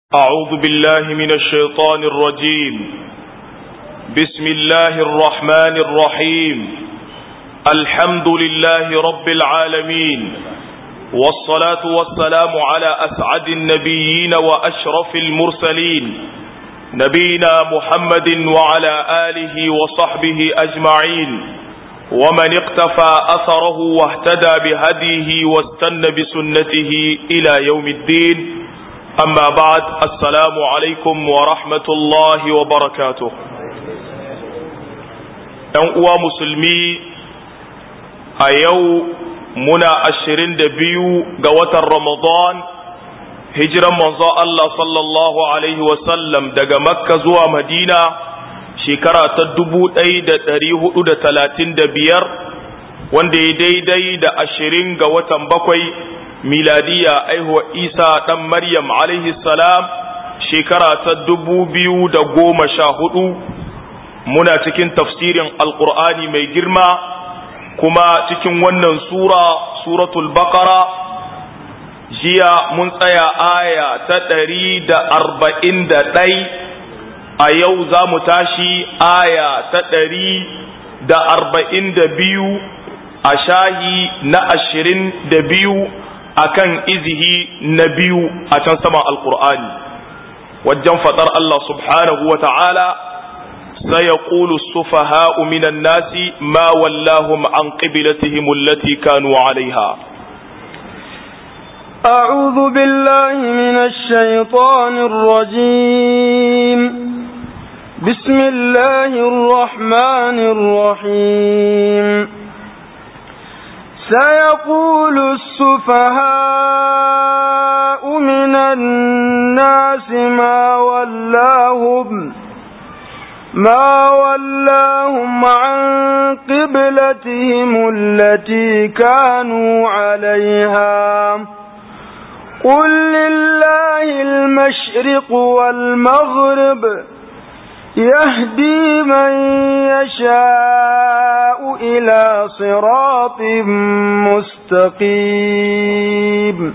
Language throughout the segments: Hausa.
أعوذ بالله من الشيطان الرجيم بسم الله الرحمن الرحيم الحمد لله رب العالمين والصلاة والسلام على أسعد النبيين وأشرف المرسلين نبينا محمد وعلى آله وصحبه أجمعين ومن اقتفى أثره واهتدى بهديه واستنى بسنته إلى يوم الدين أما بعد السلام عليكم ورحمة الله وبركاته uwa musulmi a yau muna ashirin da biyu ga watan ramadan hijiran manzo Allah sallallahu alaihi wasallam daga makka zuwa madina shekara ta dubu ɗaya da ɗari hudu da talatin da biyar wanda ya daidai da ashirin ga watan bakwai miladiya aihuwa isa ɗan maryam alaihi salam shekara ta dubu biyu da goma sha hudu muna cikin tafsirin alkur'ani mai girma kuma cikin wannan sura suratul baqara jiya mun tsaya aya ta ɗari da arba'in da ɗai a yau za mu tashi aya ta ɗari da arba'in da biyu a shahi na ashirin da biyu akan izihi na biyu a can saman alkur'ani wajen faɗar Allah subhanahu wa ta'ala سيقول السفهاء من الناس ما ولاهم عن قبلتهم التي كانوا عليها أعوذ بالله من الشيطان الرجيم بسم الله الرحمن الرحيم سيقول السفهاء من الناس ما ولاهم ما ولاهم عن قبلتهم التي كانوا عليها قل لله المشرق والمغرب يهدي من يشاء إلى صراط مستقيم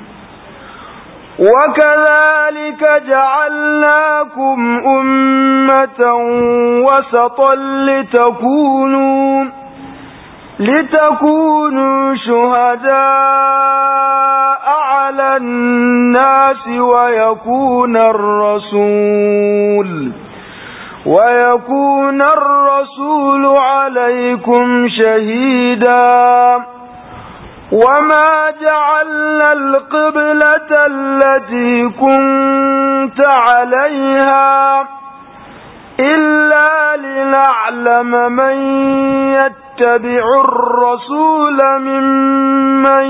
وكذلك جعلناكم أمة وسطا لتكونوا لتكونوا شهداء على الناس ويكون الرسول ويكون الرسول عليكم شهيداً وما جعلنا القبلة التي كنت عليها إلا لنعلم من يتبع الرسول ممن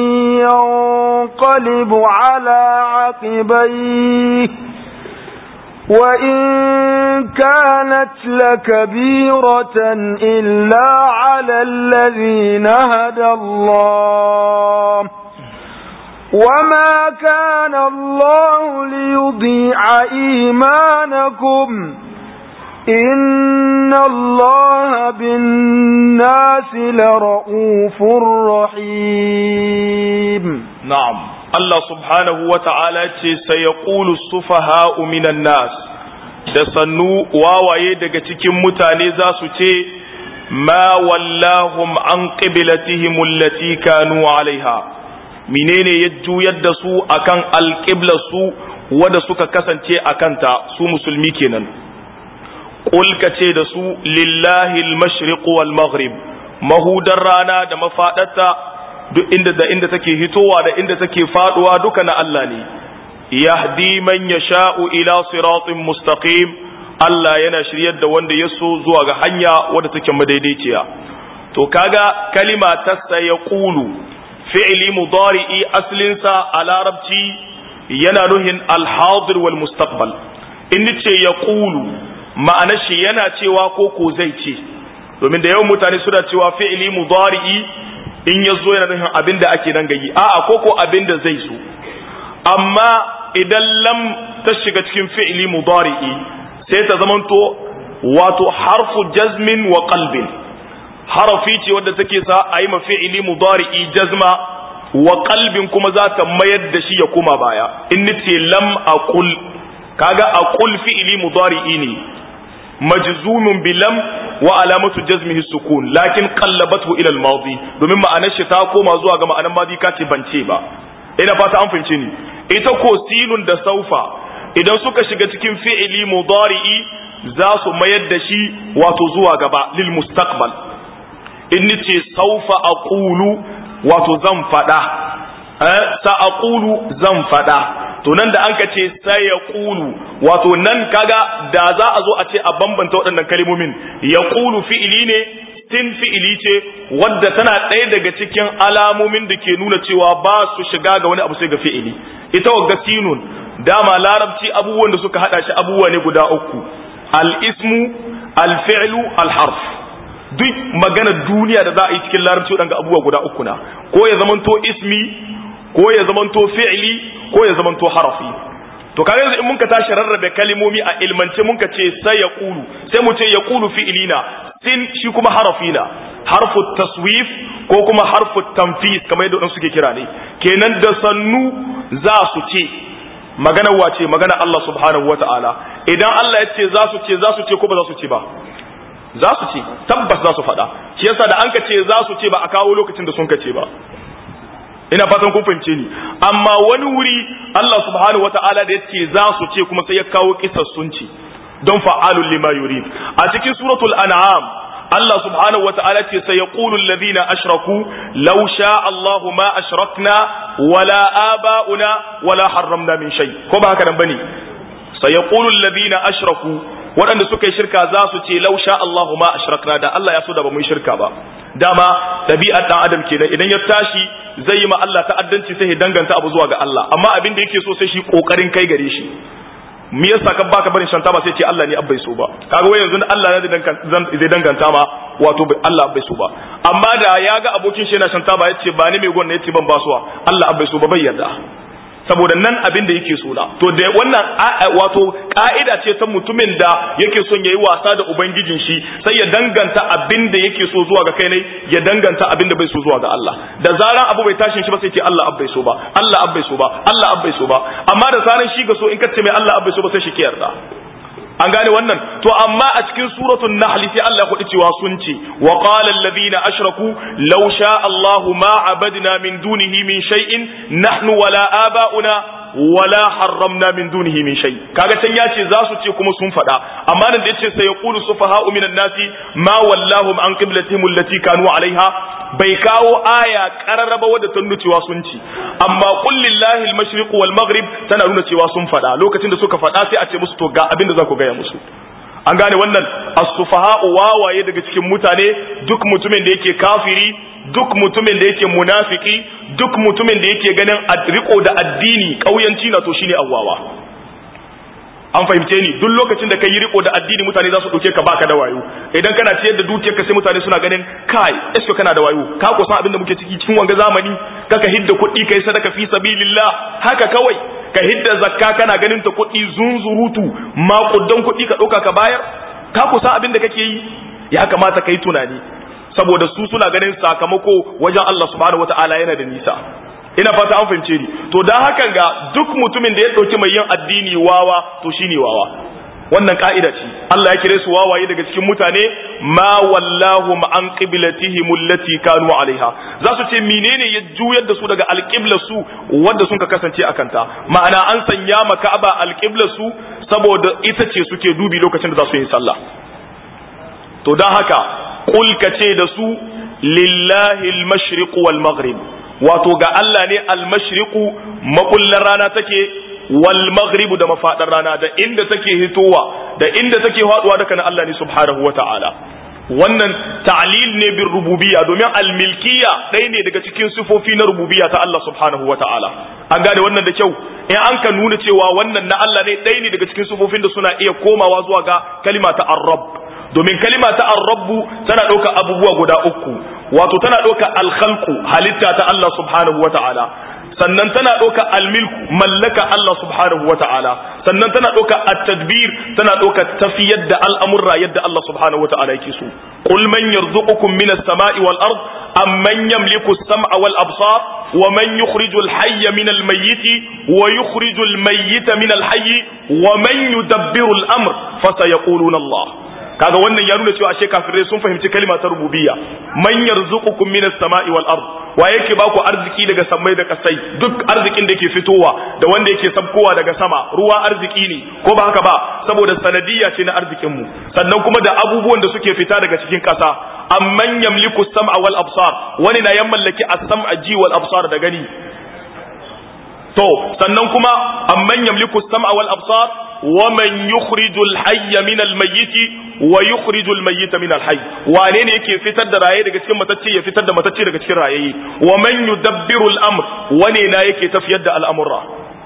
ينقلب على عقبيه وإن كانت لكبيرة إلا على الذين هدى الله وما كان الله ليضيع إيمانكم إن الله بالناس لرؤوف رحيم نعم Allah subhanahu wa ta'ala ce sai ya ƙulu sufaha'u minan nas da sannu wawaye daga cikin mutane za su ce ma wallahum an qiblatihim allati kanu alaiha menene ya juyar da su akan alqibla su wanda suka kasance akanta su musulmi kenan qul ce da su lillahi al-mashriq wal maghrib mahudar rana da mafadarta duk inda da inda take hitowa da inda take faduwa duka na Allah ne yahdi man yasha'u ila siratin mustaqim Allah yana shiryar da wanda ya so zuwa ga hanya wadda take madaidaiciya to kaga kalima ta sayaqulu fi'li mudari'i aslin sa a larabci yana nuhin al-hadir wal mustaqbal in ce yaqulu ma'anar shi yana cewa ko ko zai ce domin da yawan mutane suna cewa fi'li mudari'i in ya zo yana nufin abin da ake nan gayi a'a ko ko abin da zai so amma idan lam ta shiga cikin fi'ili mudari'i sai ta zamanto wato harfu jazmin wa qalbin harafi ce wadda take sa a yi ma fi'ili mudari'i jazma wa qalbin kuma za ta mayar da shi ya koma baya in nace lam aqul kaga aqul fi'li mudari'i ne majzumun bilam wa alamatu jazmihi sukun lakin qallabathu ila al-madi domin ma'anar shi ta koma zuwa ga ma'anar madi kace bance ba ina fata an fahimce ni ita ko sinun da saufa idan suka shiga cikin fi'ili mudari'i za su mayar da shi wato zuwa gaba lil mustaqbal in ce saufa aqulu wato zan fada eh sa aqulu zan fada to nan da anka ce sai ya qulu wato nan kaga da za a zo a ce a bambanta waɗannan kalmomin ya qulu fi'ili ne sin fi'ili ce wadda tana ɗaya daga cikin alamomin da ke nuna cewa ba su shiga ga wani abu sai ga fi'ili ita wagga sinun dama larabci abubuwan da suka hada shi abubuwa ne guda uku al-ismu al-fi'lu al-harf duk magana duniya da za a yi cikin larabci waɗanga abubuwa guda uku na ko ya zamanto ismi ko ya zamanto fi'li ko ya zamanto harafi to kaga yanzu in muka tashi rarrabe kalimomi a ilmance muka ce sai ya kulu sai mu ce ya kulu fi'lina sin shi kuma harafi na harfu taswif ko kuma harfu tanfis kamar yadda suke kira ne kenan da sannu za su ce magana wace magana Allah subhanahu wata'ala idan Allah ya ce za su ce za su ce ko ba za su ce ba za su ce tabbas za su faɗa shi yasa da an ka ce za su ce ba a kawo lokacin da sun ka ce ba ina fatan kun fahimce ni amma wani wuri Allah subhanahu wata'ala da ya ce za su ce kuma sai ya kawo kisar sun ce don fa'alul lima yurid a cikin suratul an'am Allah subhanahu wata'ala ce sai yaqulu alladhina ashraku law sha Allahu ma ashrakna wala aba'una wala harramna min shay ko ba haka nan bane sai yaqulu alladhina ashraku waɗanda suka yi shirka za su ce law sha Allahu ma ashrakna da Allah ya so da ba mu yi shirka ba dama tabi'ar dan adam kenan idan ya tashi zai yi ma Allah ta'addanci sai ya danganta abu zuwa ga Allah amma abin da yake so sai shi kokarin kai gare shi me yasa kan baka barin shanta ba sai ce Allah ne abbai so ba kaga wai yanzu Allah ne zai danganta ma wato Allah abbai so ba amma da ya ga abokin shi yana shanta ba yace ba ni mai gwanna yace ban basuwa Allah abbai so ba bai yarda saboda nan abin da yake so na to da wannan wato ka'ida ce ta mutumin da yake son yayi wasa da ubangijin shi sai ya danganta abin da yake so zuwa ga kai ne ya danganta abin da bai so zuwa ga Allah da zaran abu bai tashin shi ba sai ce Allah abbai so ba Allah abbai so ba Allah abbai so ba amma da zaran shi ga so in kace mai Allah abbai so ba sai shi ke yarda an gane wannan to amma a cikin suratul nahl sai Allah ya kudi cewa sun ce wa qala alladhina ashraku law sha Allahu ma abadna min dunihi min shay'in nahnu wala aba'una wala harramna min dunihi min shay kaga can yace za su ce kuma sun faɗa amma nan da yace sai yaqulu sufaha'u minan nasi ma wallahum an qiblatihim allati kanu alaiha bai kawo aya qararraba wadda ta nuna cewa sun ci amma qul lillahi al-mashriq wal maghrib tana nuna cewa sun faɗa lokacin da suka faɗa sai a ce musu to ga abin da za ku gaya musu an gane wannan as-sufaha'u wawaye daga cikin mutane duk mutumin da yake kafiri duk mutumin da yake munafiki duk mutumin da yake ganin riko da addini kauyanci na to shine awwawa an fahimce ni duk lokacin da ka yi riko da addini mutane za su ɗauke ka baka da wayo idan kana ciyar da dukiyarka sai mutane suna ganin kai esko kana da wayo ka ko san abin da muke ciki cikin wanga zamani kaka hidda kuɗi kai sadaka fi sabilillah haka kawai ka hidda zakka kana ganin ta kuɗi zunzurutu maƙudan kuɗi ka ɗauka ka bayar ka ko san abin da kake yi ya kamata ka yi tunani saboda su suna ganin sakamako wajen Allah subhanahu wataala yana da nisa ina fata an fahimce ni to dan hakan ga duk mutumin da ya dauki mai yin addini wawa to shine wawa wannan ka'ida ce Allah ya kire su wawaye daga cikin mutane ma wallahu an qiblatihim allati kanu alaiha za su ce menene ya juyar da su daga alqibla su wanda sun ka kasance akan ta ma'ana an sanya ma Ka'aba alqibla su saboda ita ce suke dubi lokacin da za su yi sallah to dan haka qul kace da su lillahi al-mashriq wal maghrib wato ga Allah ne almashriqu makullar rana take wal maghribu da mafadar rana da inda take hitowa da inda take faduwa daga Allah ne subhanahu wataala wannan ta'lil ne bin rububiyya domin almilkiyya ɗaya ne daga cikin sifofi na rububiyya ta Allah subhanahu wataala an gane wannan da kyau in an ka nuna cewa wannan na Allah ne ɗaya ne daga cikin sifofin da suna iya komawa zuwa ga kalima ta ar-rabb domin kalima ta ar-rabbu tana ɗauka abubuwa guda uku wato tana ɗauka alkhalku halitta ta Allah subhanahu wa ta'ala sannan tana ɗauka almilku mallaka Allah subhanahu wa ta'ala sannan tana ɗauka at-tadbir tana ɗauka tafiyar da al'amurra yadda Allah subhanahu wa ta'ala yake so qul man yarzuqukum minas sama'i wal ard amman yamliku as-sam'a wal absar wa man yukhrijul hayya min al mayyiti wa yukhrijul mayyita min al hayyi wa man yudabbiru al amr fa sayaquluna Allah kaga wannan ya nuna cewa ashe kafirai sun fahimci kalma ta rububiyya man yarzuqukum minas sama'i wal ard wa yake baku arziki daga samai da kasai duk arzikin da yake fitowa da wanda yake sabkowa daga sama ruwa arziki ne ko ba haka ba saboda sanadiyya ce na arzikin mu sannan kuma da abubuwan da suke fita daga cikin kasa amman yamliku sam'a wal absar wani na yan mallaki as-sam'a ji wal absar da gani to sannan kuma amman yamliku sam'a wal absar wa man yukhrijul hayya min al mayyiti wa yukhrijul mayyita min al hayy wane ne yake fitar da raye daga cikin matacce ya fitar da matacce daga cikin rayayi wa man yudabbiru al amr wane na yake tafiyar da al'amura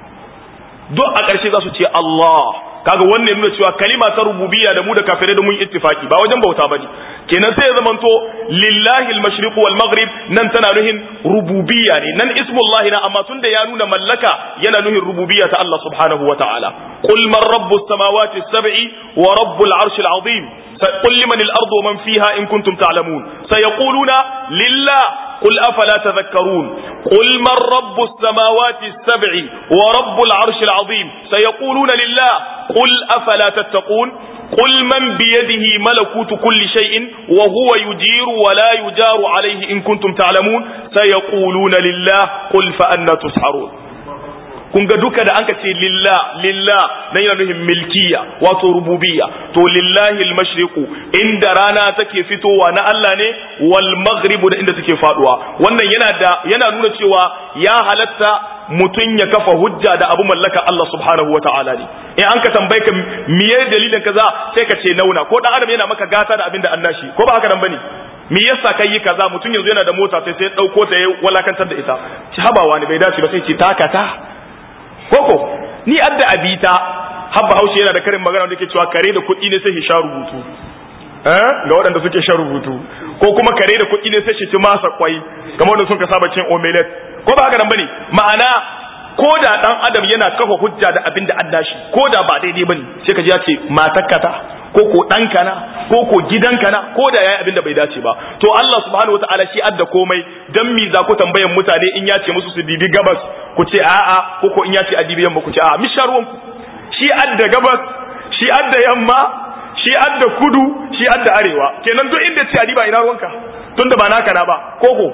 duk a ƙarshe za su ce Allah kaga wannan nuna cewa kalima ta rububiyya da mu da kafirai da mun ittifaki ba wajen bauta bane kenan sai ya zamanto lillahi al-mashriq wal maghrib nan tana nuhin rububiyya ne nan ismullahi na amma tunda ya nuna mallaka yana nuhin rububiyya ta Allah subhanahu wa ta'ala qul man rabbus samawati as-sab'i wa rabbul arshil azim قل لمن الأرض ومن فيها إن كنتم تعلمون سيقولون لله قل أفلا تذكرون قل من رب السماوات السبع ورب العرش العظيم سيقولون لله قل أفلا تتقون قل من بيده ملكوت كل شيء وهو يجير ولا يجار عليه إن كنتم تعلمون سيقولون لله قل فأنا تسحرون kun ga duka da anka ce lillah lillah nan yana nufin milkiya wato rububiyya to lillahi almashriqu inda rana take fitowa na Allah ne wal maghribu da inda take faduwa wannan yana da yana nuna cewa ya halatta mutun ya kafa hujja da abu mallaka Allah subhanahu wata'ala ne in an ka tambaye ka miye dalilin kaza sai ka ce nauna ko dan adam yana maka gata da abin da Allah shi ko ba haka nan bane me yasa kai yi kaza mutum yanzu yana da mota sai sai dauko ta ya walakantar da ita ci habawa ne bai dace ba sai ce takata koko ni adda abita habba haushe yana da karin magana da ke cewa kare da kuɗi ne sai shi sha rubutu eh ga waɗanda suke sha rubutu ko kuma kare da kuɗi ne sai shi ci masa kwai kamar wanda sun ka saba cin omelette ko ba haka nan bane ma'ana ko da dan adam yana kafa hujja da abin da adda shi ko da ba daidai bane sai ka ji ya ce matakkata ko ko ɗanka na ko ko gidanka na ko da yayi abin da bai dace ba to Allah subhanahu wataala shi adda komai dan mi za ku tambayan mutane in ya ce musu su dibi gabas ku ce a'a ko ko in ya ce a dibi yamma ku ce a'a misharuwan ku shi adda gabas shi adda yamma shi adda kudu shi adda arewa kenan duk inda ce a diba ina ruwanka tunda ba naka na ba koko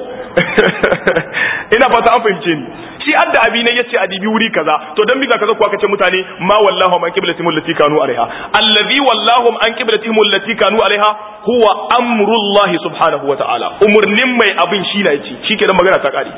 ina fata an fahimce ni shi adda abi ne yace a dibi wuri kaza to dan biza kaza kuwa kace mutane ma wallahu an qiblatihim allati kanu alaiha allazi wallahu an qiblatihim allati kanu alaiha huwa amrullahi subhanahu wa ta'ala umurnin mai abin shi na yace shikenan magana ta kare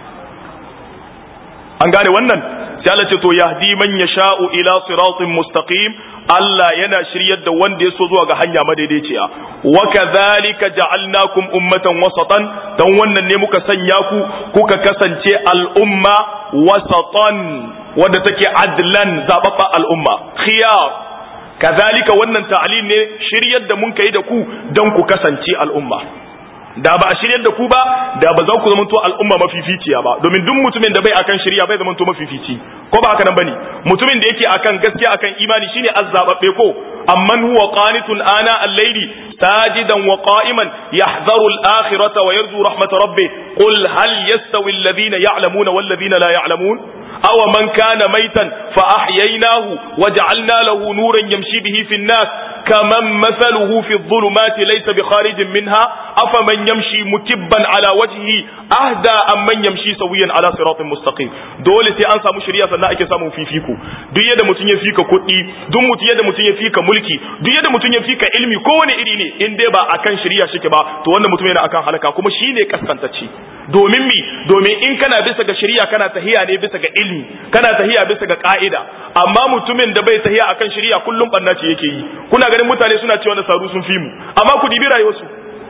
an gane wannan sai Allah ce to yahdi man yasha'u ila siratin mustaqim Allah yana shiryar da wanda ya so zuwa ga hanya madaidaiciya wa kadhalika ja'alnakum ummatan wasatan dan wannan ne muka sanya ku kuka kasance al'umma wasatan wadda take adlan zababba al'umma khiyar kadhalika wannan ta'lil ne shiryar da mun kai da ku dan ku kasance al'umma da ba a shiryar da ku ba da ba za ku zamanto al'umma mafificiya ba domin duk mutumin da bai akan shirya bai zamanto mafifici ko ba haka nan bane mutumin da yake akan gaskiya akan imani shine azzababbe ko amman huwa qanitun ana al-layli sajidan wa qa'iman yahdharu al-akhirata wa yarju rahmat rabbih qul hal yastawi alladhina ya'lamuna wal ladhina la ya'lamun aw man kana maytan fa ahyaynahu wa ja'alna lahu nuran yamshi bihi fi an-nas كمن مثله في الظلمات ليس بخارج منها أفمن يمشي مكبا على وجهه أهدى أم من يمشي سويا على صراط مستقيم دولة أنسى مشريا سنة أكي سامو في فيكو دو يد متن يفيك كتي دو مت يد متن يفيك ملكي دو يد متن يفيك علمي كون إريني إن دي با أكان شريا شكبا تو وانا متن ينا أكان حلقا كما شيني كسكنتشي domin mi domin in kana bisa ga shari'a kana tahiya ne bisa ga ilmi kana tahiya bisa ga ka'ida amma mutumin da bai tahiya akan shari'a kullum banna ce yake yi kuna ganin mutane suna cewa nasaru sun fi mu amma ku dibi rayuwarsu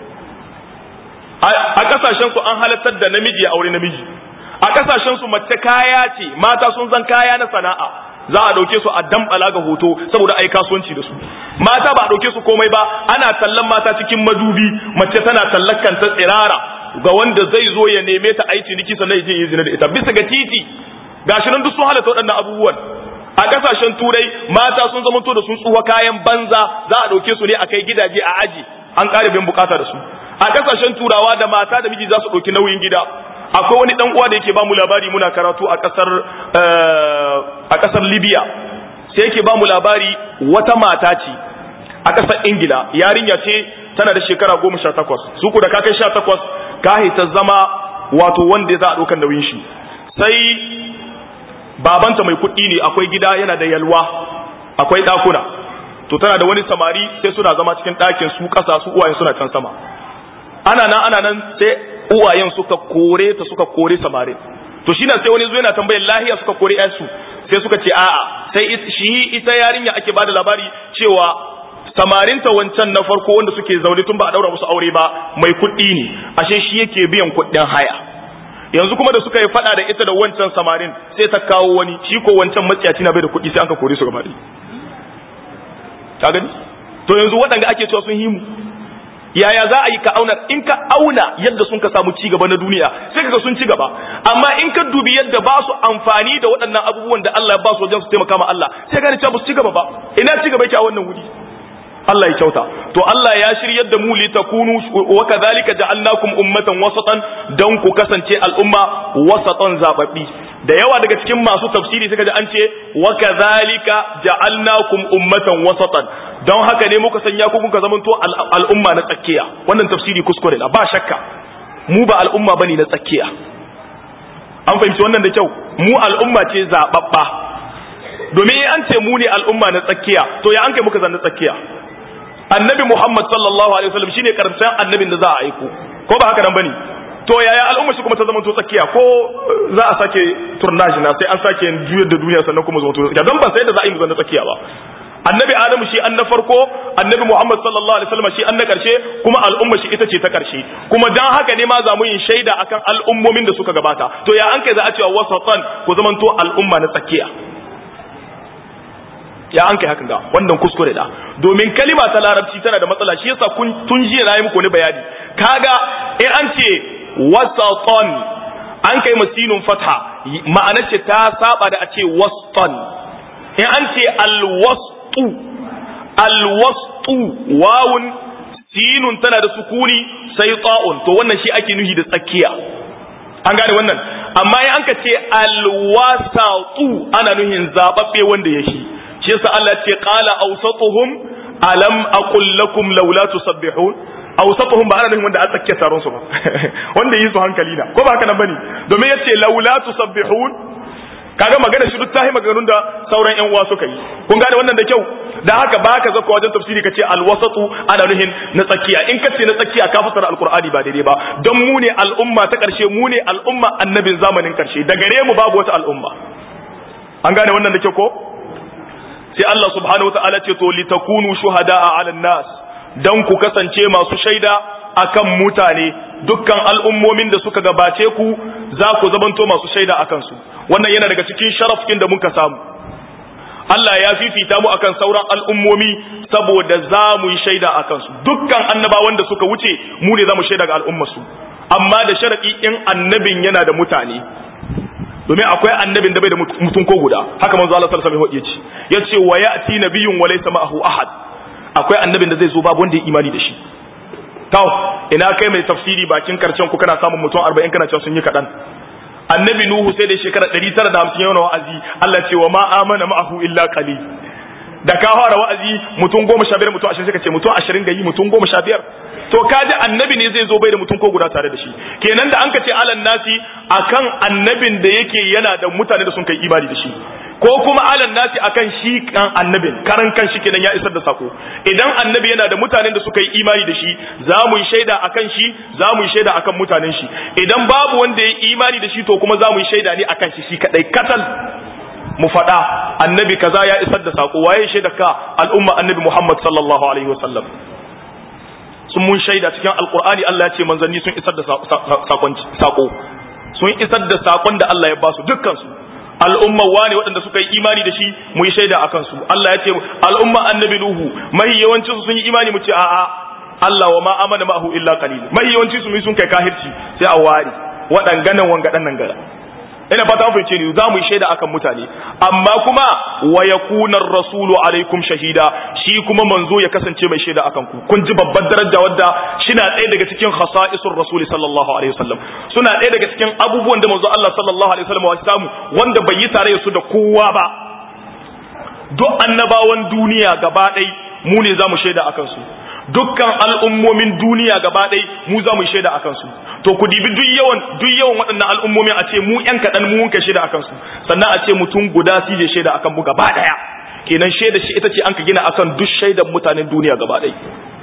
a kasashen su an halartar da namiji ya aure namiji a kasashen su mace kaya ce mata sun zan kaya na sana'a za a dauke su a dambala ga hoto saboda ai kasuwanci da su mata ba a dauke su komai ba ana tallan mata cikin madubi mace tana tallakan ta tsirara ga wanda zai zo ya neme ta aiki niki sannan ya je yi zina da ita bisa ga titi gashi nan duk sun halatta waɗannan abubuwan a kasashen turai mata sun zama to da sun tsuwa kayan banza za a dauke su ne a kai gidaje a aji an ƙara bin bukata da su a kasashen turawa da mata da miji za su ɗauki nauyin gida akwai wani dan uwa da yake ba mu labari muna karatu a kasar a kasar Libya sai yake ba mu labari wata mata ce a kasar Ingila yarinya ce tana da shekara goma sha takwas su ku da ka kai sha takwas ka ta zama wato wanda za a ɗaukar nauyin shi sai babanta mai kuɗi ne akwai gida yana da yalwa akwai ɗakuna to tana da wani samari sai suna zama cikin ɗakin su ƙasa su uwayen suna can sama ana nan ana nan sai uwayen suka kore ta suka kore samari to shi sai wani zo yana tambayar lahiya suka kore ƴansu sai suka ce a'a sai shi ita yarinya ake bada labari cewa samarinta wancan na farko wanda suke zaune tun ba a daura musu aure ba mai kuɗi ne ashe shi yake biyan kuɗin haya yanzu kuma da suka yi fada da ita da wancan samarin sai ta kawo wani shi ko wancan matsiyaci na bai da kuɗi sai an ka kore su gaba ɗaya ka gani to yanzu waɗanda ake cewa sun himu yaya za a yi ka auna in ka auna yadda sun ka samu cigaba na duniya sai kaga sun ci gaba amma in ka dubi yadda ba su amfani da waɗannan abubuwan da Allah ya ba su wajen su taimaka ma Allah sai gani cewa ba su ci gaba ba ina ci gaba yake a wannan wuri Allah ya kyauta to Allah ya shiryar da mu li takunu wa kadhalika ja'alnakum ummatan wasatan dan ku kasance al'umma wasatan zababbi da yawa daga cikin masu tafsiri suka ji an ce wa kadhalika ja'alnakum ummatan wasatan don haka ne muka sanya ku kuka zamanto al'umma na tsakiya wannan tafsiri kuskure na ba shakka mu ba al'umma bane na tsakiya an fahimci wannan da kyau mu al'umma ce zababba domin an ce mu ne al'umma na tsakiya to ya an kai muka zanna tsakiya annabi Muhammad sallallahu alaihi wasallam shine karshen annabin da za a aiko ko ba haka nan bane to yaya al'umma shi kuma ta zama to tsakiya ko za a sake turnaji na sai an sake juyar da duniya sannan kuma zama to tsakiya don ban sai da za a yi mu zanna tsakiya ba annabi adamu shi an na farko annabi muhammad sallallahu alaihi wasallam shi an na karshe kuma al'umma shi ita ce ta karshe kuma dan haka ne ma za mu yin shaida akan al'ummomin da suka gabata to ya an kai za a cewa wasatan ku zamanto al'umma na tsakiya ya an kai hakan ga wannan kuskure da domin kalima ta larabci tana da matsala shi yasa kun tun jiya na yi muku wani bayani kaga in an ce wasatan an kai masinun fatha ma'anar ce ta saba da a ce wastan in an ce alwastu alwastu wawun sinun tana da sukuni sai ta'un to wannan shi ake nuhi da tsakiya an gane wannan amma in an ka ce alwasatu ana nuhin zababbe wanda ya shi shi yasa Allah ce qala awsatuhum alam aqul lakum laula tusabbihun awsatuhum ba ana nufin wanda a tsakiya taron su ba wanda yi su hankali na ko ba haka nan bane domin yace laula tusabbihun kaga magana shi duk tahi maganganun da sauran yan uwa suka yi kun gane wannan da kyau da haka ba ka zakka wajen tafsiri kace alwasatu ana nuhin na tsakiya in kace na tsakiya ka fasara alqur'ani ba daidai ba don mu ne al'umma ta karshe mu ne al'umma annabin zamanin karshe da gare mu babu wata al'umma an gane wannan da kyau ko sai Allah subhanahu wataala ce to litakunu shuhada'a 'alan nas dan ku kasance masu shaida akan mutane dukkan al'ummomin da suka gabace ku za ku zamanto masu shaida akan su wannan yana daga cikin sharafin da muka samu Allah ya fifita mu akan sauran al'ummomi saboda za mu yi shaida akan su dukkan annabawan da suka wuce mu ne za mu shaida ga al'ummarsu amma da sharadi in annabin yana da mutane domin akwai annabin da bai da mutum ko guda haka manzo Allah sallallahu alaihi wasallam ya ce wa ya'ti nabiyyun wa laysa ma'ahu ahad akwai annabin da zai zo babu wanda ya imani da shi to ina kai mai tafsiri bakin karshen ku kana samun mutum 40 kana cewa sun yi kadan annabi nuhu sai da shekara 950 yana wa'azi Allah ce wa ma amana ma'ahu illa qalil da ka fara wa'azi mutum goma sha biyar mutum ashirin suka ce mutum ashirin ga yi mutum goma sha biyar to kaji annabi ne zai zo bai da mutum ko guda tare da shi kenan da an ka ce alan nasi akan annabin da yake yana da mutane da sun kai imani da shi ko kuma alan nasi akan shi kan annabin karan kan shi kenan ya isar da sako idan annabi yana da mutanen da suka yi imani da shi za mu yi shaida akan shi za mu yi shaida akan mutanen shi idan babu wanda ya yi imani da shi to kuma za mu yi shaida ne akan shi shi kadai katal mu faɗa annabi kaza ya isar da sako waye shaida ka al'umma annabi Muhammad sallallahu alaihi wasallam sun mun shaida cikin alqur'ani Allah ya ce manzanni sun isar da sakon sako sun isar da sakon da Allah ya ba su dukkan su al'umma wane waɗanda suka yi imani da shi mu yi shaida akan su Allah ya ce al'umma annabi Nuhu mai yawancin su sun yi imani mu ce a'a Allah wa ma amana ma'ahu illa qalil mai yawancin su sun kai kahirci sai a wari waɗanganan wangadan nan gara ina fata an fahimce ni za mu yi shaida akan mutane amma kuma wa yakuna rasulu alaikum shahida shi kuma manzo ya kasance mai shaida akan ku kun ji babbar daraja wadda shina ɗaya daga cikin khasa'isur rasuli sallallahu alaihi wasallam suna ɗaya daga cikin abubuwan da manzo Allah sallallahu alaihi wasallam ya samu wanda bai yi tare su da kowa ba duk annabawan duniya gaba ɗai mu ne za mu shaida akan su dukkan al'ummomin duniya gaba ɗai mu za mu shaida akan su to ku dibi duk yawan duk yawan waɗannan al'ummomin a ce mu ƴan kaɗan mu munka shaida akan su sannan a ce mutum guda su je shaida akan mu gaba ɗaya kenan shaida shi ita ce an ka gina akan duk shaidan mutanen duniya gaba ɗai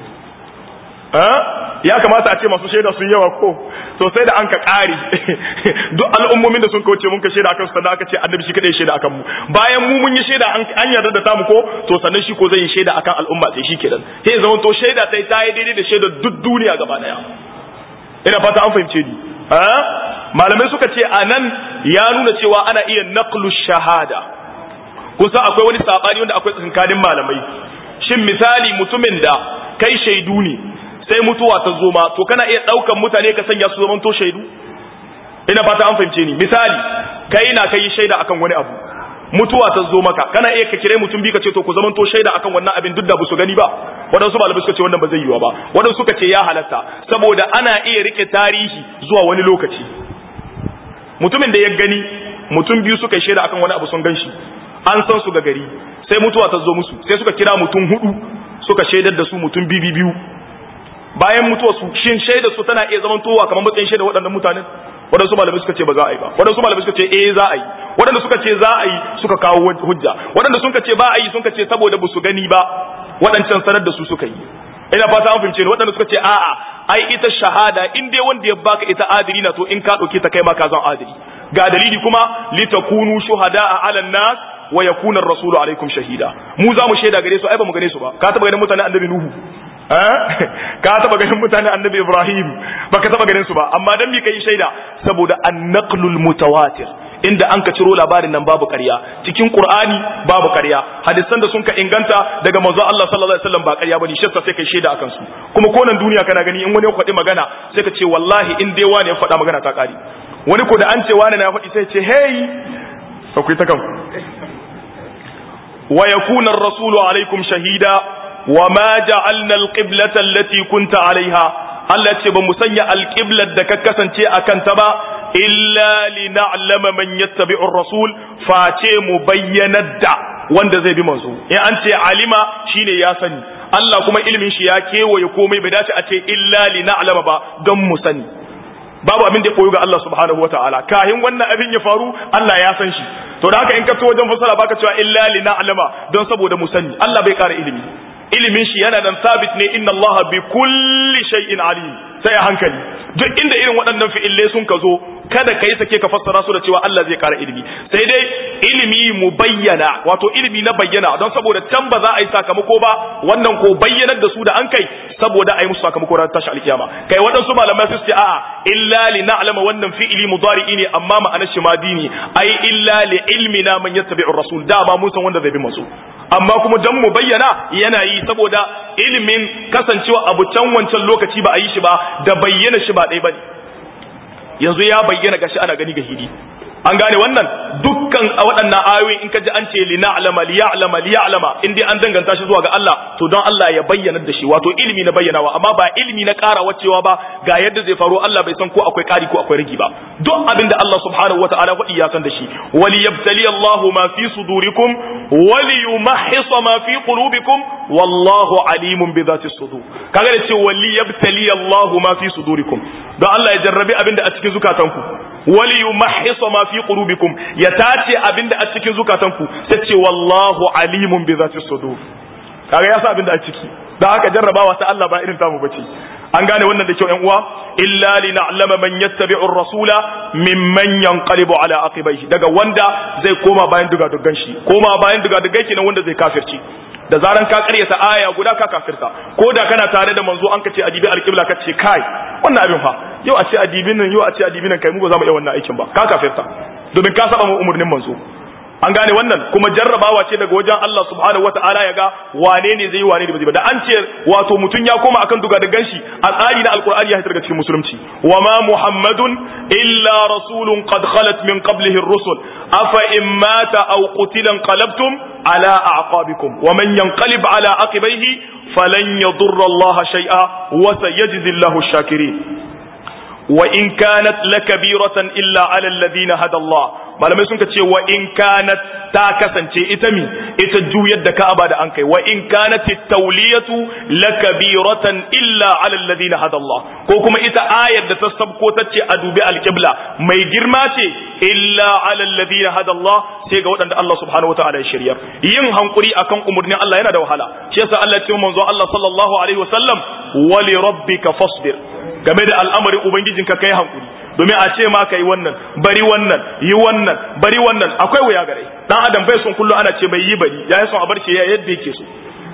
ya kamata a ce masu shaida sun yawa ko to sai da an ka ƙari duk al'ummomin da sun kauce mun ka shaida akan su sannan aka ce annabi shi kadai shaida akan mu bayan mu mun yi shaida an yarda da tamu ko to sannan shi ko zai yi shaida akan al'umma sai shi kenan sai zaman to shaida sai ta yi daidai da shaida duk duniya gaba daya ina fata an fahimce ni malamai suka ce anan ya nuna cewa ana iya naqlu shahada kusa akwai wani sabani wanda akwai tsinkanin malamai shin misali mutumin da kai shaidu ne sai mutuwa ta zo ma to kana iya daukan mutane ka sanya su zaman to shaidu ina fata an fahimce ni misali kai na kai shaida akan wani abu mutuwa ta zo maka kana iya ka kire mutum bi ka ce to ku zaman to shaida akan wannan abin duk da ba su gani ba waɗansu malamai suka ce wannan ba zai yiwa ba waɗansu suka ce ya halatta saboda ana iya rike tarihi zuwa wani lokaci mutumin da ya gani mutum biyu suka shaida akan wani abu sun gan shi an san su ga gari sai mutuwa ta zo musu sai suka kira mutum hudu suka shaidar da su mutum bibi biyu bayan mutuwa su shin shaidar su tana iya zaman towa kamar matsayin shaidar waɗannan mutanen waɗansu malamai suka ce ba za a yi ba waɗansu malamai suka ce eh za a yi waɗanda suka ce za a yi suka kawo hujja waɗanda suka ce ba a yi suka ce saboda ba su gani ba waɗancan sanar da su suka yi ina fata an fahimce ni waɗanda suka ce a'a ai ita shahada in dai wanda ya baka ita adili na to in ka ɗauke ta kai ma ka zan adili ga dalili kuma litakunu shuhada'a 'alan nas wa yakuna ar-rasulu alaikum shahida mu za mu shaida gare su ai ba mu gane su ba ka taba ganin mutane annabi nuhu ka taba ganin mutane annabi ibrahim ba ka taba ganin su ba amma dan mi kai shaida saboda an-naqlul mutawatir inda an ka ciro labarin nan babu ƙarya cikin qur'ani babu ƙarya hadisan da sun ka inganta daga manzo Allah sallallahu alaihi wasallam ba ƙarya bane shi sai kai shaida akan su kuma ko nan duniya kana gani in wani ya faɗi magana sai ka ce wallahi in dai wani ya faɗa magana ta ƙari wani ko da an ce wani na faɗi sai ce hey akwai ta kanku wa yakuna ar-rasulu alaikum shahida wa ma ja'alna al-qiblata allati kunta alaiha Allah ce ba mu sanya al-qiblat da ka kasance akan ta ba illa lina'lama man yattabi'u ar-rasul face mu bayyanar da wanda zai bi manzo in an ce alima shine ya sani Allah kuma ilimin shi ya kewaye komai bai dace a ce illa lina'lama ba don mu sani babu abin da ya koyo ga Allah subhanahu wa ta'ala kahin wannan abin ya faru Allah ya san shi to da haka in ka to wajen fasara baka cewa illa li na'lama don saboda mu sani Allah bai kara ilimi ilimin shi yana nan sabit ne inna Allah bi kulli shay'in alim sai a hankali duk inda irin waɗannan fi'ille sun ka zo kada ka yi sake ka fassara su da cewa Allah zai kara ilimi sai dai ilimi mu bayyana wato ilimi na bayyana don saboda can ba za a yi sakamako ba wannan ko bayyanar da su da an kai saboda a yi musu sakamako ran tashi alkiyama kai waɗansu malamai su ce a'a illa li na'lama wannan fi'ili mudari'i ne amma ma'anar shi madini ai illa li ilmina man yattabi'u rasul da ba mun san wanda zai bi masu amma kuma dan mu bayyana yana yi saboda ilimin kasancewa abu can wancan lokaci ba a yi shi ba da bayyana shi ba ɗaya bane yanzu ya bayyana gashi ana gani ga hidi an gane wannan dukkan a waɗannan ayoyin in ka ji an ce li na'lama li ya'lama li ya'lama in dai an danganta shi zuwa ga Allah to don Allah ya bayyana da shi wato ilimi na bayyanawa amma ba ilimi na ƙara wacewa ba ga yadda zai faru Allah bai san ko akwai ƙari ko akwai rigi ba duk abin da Allah subhanahu wata'ala faɗi ya san da shi wali yabtali Allah ma fi sudurikum wali yumahhisa ma fi qulubikum wallahu alimun bi dhati sudur kaga da ce wali yabtali Allah ma fi sudurikum don Allah ya jarrabi abin da a cikin zukatanku wali yumahhisa ma fi qulubikum ya tace abinda a cikin zukatanku sai ce wallahu alimun bi zati sudur kaga ya sa abinda a ciki dan haka jarrabawa ta Allah ba irin tamu bace an gane wannan da kyau ƴan uwa illa lina'lama man yattabi'u ar-rasula mimman yanqalibu ala aqibaihi daga wanda zai koma bayan duga dugan shi koma bayan duga dugai kenan wanda zai kafirci da zaran ka karyata aya guda ka kafirta ko da kana tare da manzo an kace adibi alqibla ka ce kai wannan abin fa yau a ce adibin nan yau a ce adibin nan kai mu ba za mu iya wannan aikin ba ka kafirta domin ka saba mu umurnin manzo an gane wannan kuma jarrabawa ce daga wajen Allah subhanahu wataala ya ga wane ne zai wane ne ba zai ba da an ce wato mutum ya koma akan duga da ganshi a tsari na alqur'ani ya hitar daga cikin musulunci wa ma muhammadun illa rasulun qad khalat min qablihi ar-rusul afa in mata aw qutila qalabtum ala a'qabikum wa man yanqalib ala aqibaihi falan yadurra Allah shay'a wa sayajzi Allahu ash-shakirin wa in kanat lakabiratan illa ala alladhina hada Allah malamai sun ce wa in kanat ta kasance ita mi ita juyar da Ka'aba da an kai wa in kanat at-tawliyatu lakabiratan illa ala alladhina hada Allah ko kuma ita ayar da ta sabko ta ce a dubi al-qibla mai girma ce illa ala alladhina hada Allah sai ga waɗanda Allah subhanahu wataala ya shiryar yin hankuri akan umurnin Allah yana da wahala shi yasa Allah ya ce manzo Allah sallallahu alaihi wasallam wa li rabbika fasbir game da al'amarin ubangijinka kai hankuri domin a ce ma kai wannan bari wannan yi wannan bari wannan akwai wuya gare dan adam bai son kullu ana ce bai yi bari ya yi son a bar shi yadda yake so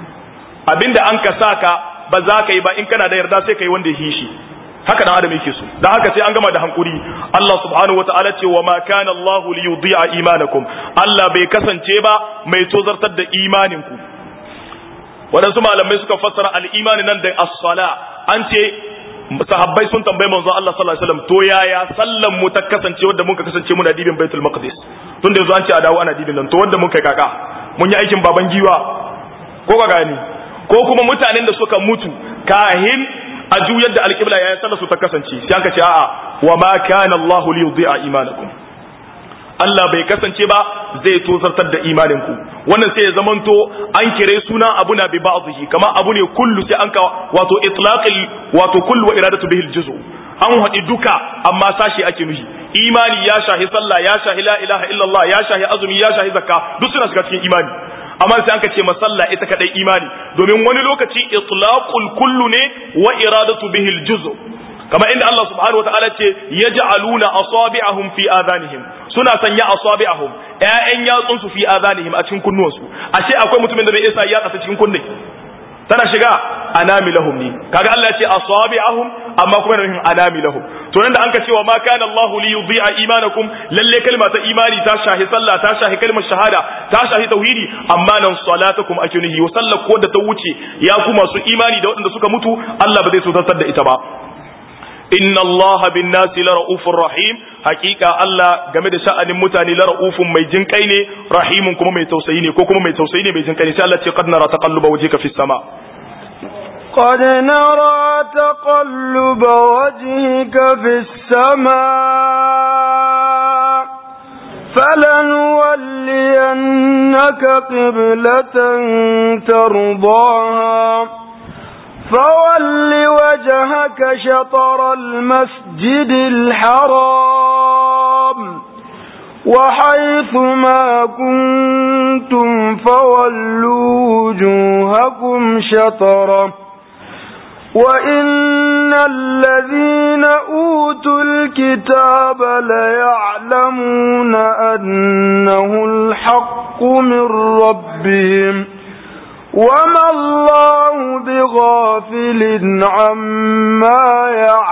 abinda an ka saka ba za ka yi ba in kana da yarda sai kai wanda ya yi shi haka dan adam yake so dan haka sai an gama da hankuri Allah subhanahu wataala ce wa ma kana Allah li yudhi'a imanakum Allah bai kasance ba mai tozartar da imaninku waɗansu malamai suka fassara al-imani nan da as-sala an ce sahabbai sun tambayi manzon Allah sallallahu alaihi wasallam to yaya sallan mu ta kasance wanda muka kasance muna dibin Baitul Maqdis tun da yanzu an ce a dawo ana dibin nan to wanda muka kaka mun yi aikin baban giwa ko ka gani ko kuma mutanen da suka mutu kahin a juyar da alƙibla yayin sallar su ta kasance sai aka ce a'a wa ma kana Allah li yudhi'a imanakum Allah bai kasance ba zai tozartar da imaninku wannan sai ya zamanto an kire suna abu na bi ba'dhi kama abu ne kullu sai an ka wato itlaqil wato kullu wa iradatu bihi aljuzu an haɗi duka amma sashi ake nuhi imani ya shahi sallah ya shahi la ilaha illallah ya shahi azumi ya shahi zakka duk suna shiga cikin imani amma sai an ka ce masalla ita kadai imani domin wani lokaci itlaqul kullu ne wa iradatu bihi aljuzu kama inda Allah subhanahu wa ta'ala ce yaj'aluna asabi'ahum fi adhanihim suna sanya asabi'ahum ƴaƴan yatsun su fi adhanihim a cikin kunnuwansu ashe akwai mutumin da bai isa yatsa ta cikin kunne tana shiga anamilahum ne kaga Allah ya ce asabi'ahum amma kuma da nufin anamilahum to nan da an ka cewa ma kana Allahu li yudhi'a imanakum lalle kalma ta imani ta shahi sallah ta shahi kalmar shahada ta shahi tauhidi amma nan salatakum ake nuhi wa sallar ko da ta wuce ya kuma su imani da waɗanda suka mutu Allah ba zai so da ita ba inna allaha bin nasi la ra'ufur rahim hakika Allah game da sha'anin mutane la ra'ufun mai jin kai ne rahimun kuma mai tausayi ne ko kuma mai tausayi ne mai jin kai ne sai Allah ce qad nara taqalluba wajhika fis sama قد نرى تقلب وجهك في السماء فلنولينك قبلة ترضاها فول وجهك شطر المسجد الحرام وحيث ما كنتم فولوا وجوهكم شطره وإن الذين أوتوا الكتاب ليعلمون أنه الحق من ربهم وما الله بغافل عما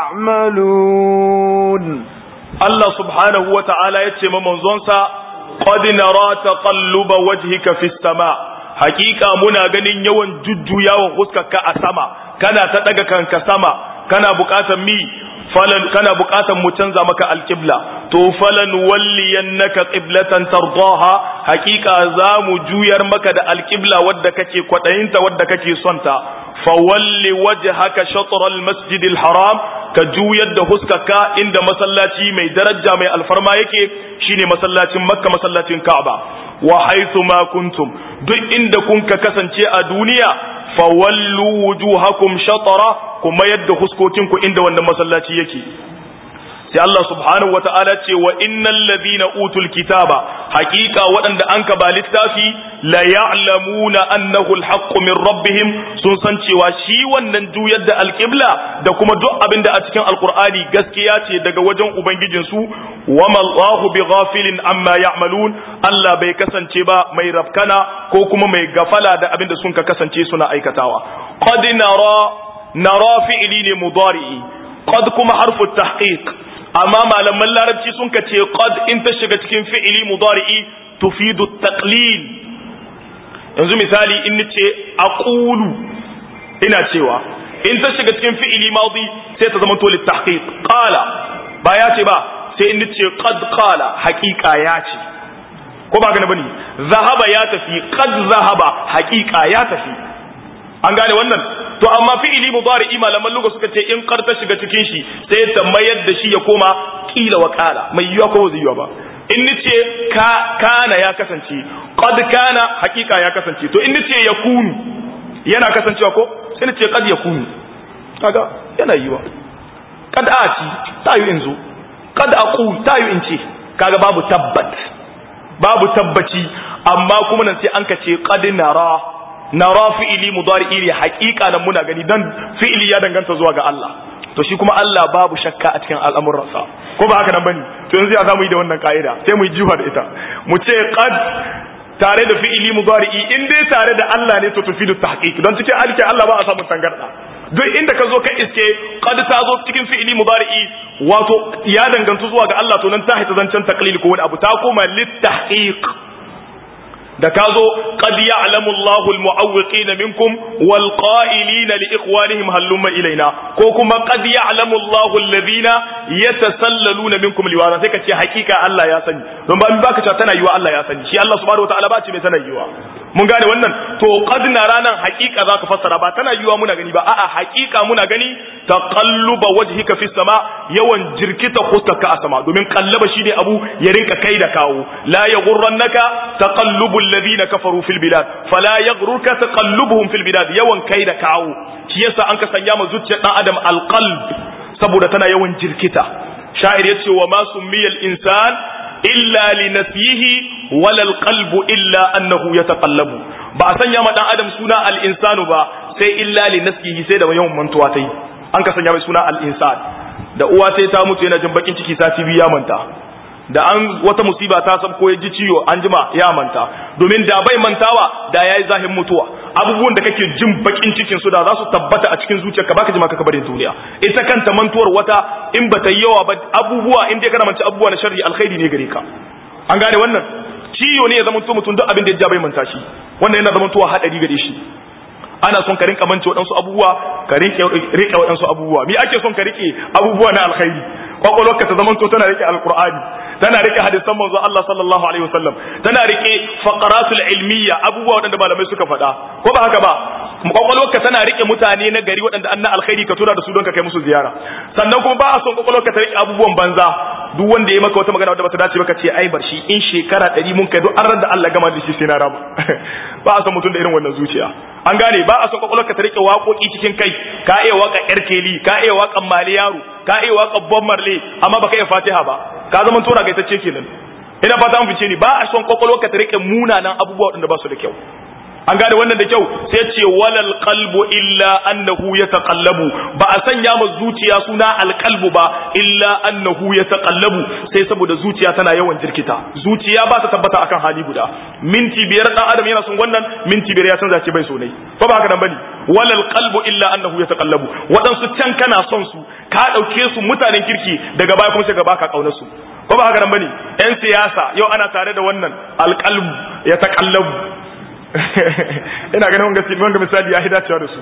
يعملون Allah subhanahu wa ta'ala ya ce ma manzonsa, Qad nara taqalluba wajhika fis sama hakika muna ganin yawan jujjuyawan huskarka a sama kana ta daga kanka sama kana buƙatar mi falan kana buƙatar mu canza maka alqibla to falan walliyannaka qiblatan tardaha hakika za mu juyar maka da alqibla wadda kake kwadayinta wadda kake son ta fawalli wajhaka shatr almasjid alharam ka juyar da huskarka inda masallaci mai daraja mai alfarma yake shine masallacin makka masallacin ka'aba wa haythu ma kuntum duk inda kun ka kasance a duniya fawallu wujuhakum shatara kuma yadda huskokinku inda wannan masallaci yake sai Allah subhanahu wata'ala ce wa innal ladhina utul kitaba haqiqa waɗanda an ka ba littafi la ya'lamuna annahu alhaqqu min rabbihim sun san cewa shi wannan juyar da alqibla da kuma duk abin da a cikin alqur'ani gaskiya ce daga wajen ubangijin su wa mallahu bighafilin amma ya'malun Allah bai kasance ba mai rafkana ko kuma mai gafala da abin da sun ka kasance suna aikatawa qad nara nara fi'li ne mudari'i qad kuma harfu tahqiq amma malaman larabci sun ka ce qad in ta shiga cikin fi'ili mudari'i tufidu taqlil yanzu misali in nace aqulu ina cewa in ta shiga cikin fi'ili madi sai ta zama to litahqiq qala ba ya ce ba sai in nace qad qala haqiqa ya ce ko ba ga bane zahaba ya tafi qad zahaba haqiqa ya tafi an gane wannan to amma fi'ili mudari'i malaman lugha suka ce in qad ta shiga cikin shi sai ta mayar da shi ya koma qila wa qala mai yiwa ko zai yiwa ba in nace ka kana ya kasance qad kana haqiqa ya kasance to in nace yakunu yana kasancewa ko sai nace qad yakunu kaga yana yiwa kad ati tayu in zo kad aqul tayu in ce kaga babu tabbat babu tabbaci amma kuma nan sai an ka ce qad nara nara fi'ili mudari'i ne haqiqa nan muna gani dan fi'ili ya danganta zuwa ga Allah to shi kuma Allah babu shakka a cikin al'amuransa ko ba haka nan bane to yanzu ya zamu yi da wannan ka'ida sai mu yi jifa da ita mu ce qad tare da fi'ili mudari'i in dai tare da Allah ne to tufidu tahqiq don cikin alke Allah ba a samu tangarda duk inda ka zo ka iske qad ta zo cikin fi'ili mudari'i wato ya dangantu zuwa ga Allah to nan ta haita zancen taqlil ko wani abu ta koma lit tahqiq da ka zo qad ya'lamu Allahu al-mu'awwiqina minkum wal qa'ilina li ikhwanihim hallumma ilaina ko kuma qad ya'lamu Allahu alladhina yatasallaluna minkum liwara sai ka ce hakika Allah ya sani don ba in baka cewa tana yiwa Allah ya sani shi Allah subhanahu wataala ba ce mai tana yiwa mun gane wannan to qad na ranan hakika zaka fassara ba tana yiwa muna gani ba a'a hakika muna gani taqalluba wajhika fi sama yawan jirkita khutaka a sama domin kallaba shine abu ya rinka kai da kawo la yaghurrannaka taqallubul ladina kafaru fil bilad fala yaghrurka taqallubuhum fil bilad yawan kai da kawo shi yasa an ka sanya ma zuciyar dan adam alqalb saboda tana yawan jirkita sha'ir yace wa ma summiyal insan illa li nafyihi wala alqalbu illa annahu yataqallabu ba a sanya ma dan adam suna al insanu ba sai illa li nafyihi sai da yawan mantuwa tai an ka sanya mai suna al insan da uwa sai ta mutu yana jin bakin ciki sati biyu ya manta da an wata musiba ta san ko ya ji ciwo an jima ya manta domin da bai mantawa da yayi zahin mutuwa abubuwan da kake jin bakin cikin su da za su tabbata a cikin zuciyarka baka jima ka barin duniya ita kanta mantuwar wata in ba ta yi yawa ba abubuwa in dai kana manta abubuwa na sharri alkhairi ne gare ka an gane wannan ciwo ne ya zama mutum duk abin da ya ja bai manta shi wannan yana zama tuwa hadari gare shi ana son ka rinka mance waɗansu abubuwa ka rike waɗansu abubuwa mi ake son ka rike abubuwa na alkhairi kwakwalwarka ta zamanto tana rike alkur'ani tana rike hadisan manzo Allah sallallahu alaihi wasallam tana rike faqaratul ilmiya abubuwa waɗanda malamai suka faɗa ko ba haka ba kwakwalwarka tana rike mutane na gari waɗanda an na alkhairi ka tura da su don ka kai musu ziyara sannan kuma ba a son kwakwalwarka ta rike abubuwan banza duk wanda ya maka wata magana wadda bata dace ba ka ce ai bar shi in shekara ɗari mun kai duk an da Allah gama da shi sai na rama ba a son mutum da irin wannan zuciya an gane ba a son kwakwalwarka ta rike waƙoƙi cikin kai ka iya waƙa yar keli ka iya waƙan mali yaro ka iya waƙan bob marley amma baka iya fatiha ba ka zama tora gaitacce kenan ina fata an fice ni ba a son kwakwalwarka ta rike munanan abubuwa waɗanda ba su da kyau an gane wannan da kyau sai ce walal qalbu illa annahu yataqallabu ba a sanya ma zuciya suna alqalbu ba illa annahu yataqallabu sai saboda zuciya tana yawan jirkita zuciya ba ta tabbata akan hali guda minti biyar dan adam yana son wannan minti biyar ya canza ce bai so ne ko ba haka nan bane walal qalbu illa annahu yataqallabu wadansu can kana son su ka dauke su mutanen kirki daga baya kuma sai ga baka kaunar su ko ba haka nan bane yan siyasa yau ana tare da wannan alqalbu yataqallabu ina ganin wanga wanga misali ya dacewa da su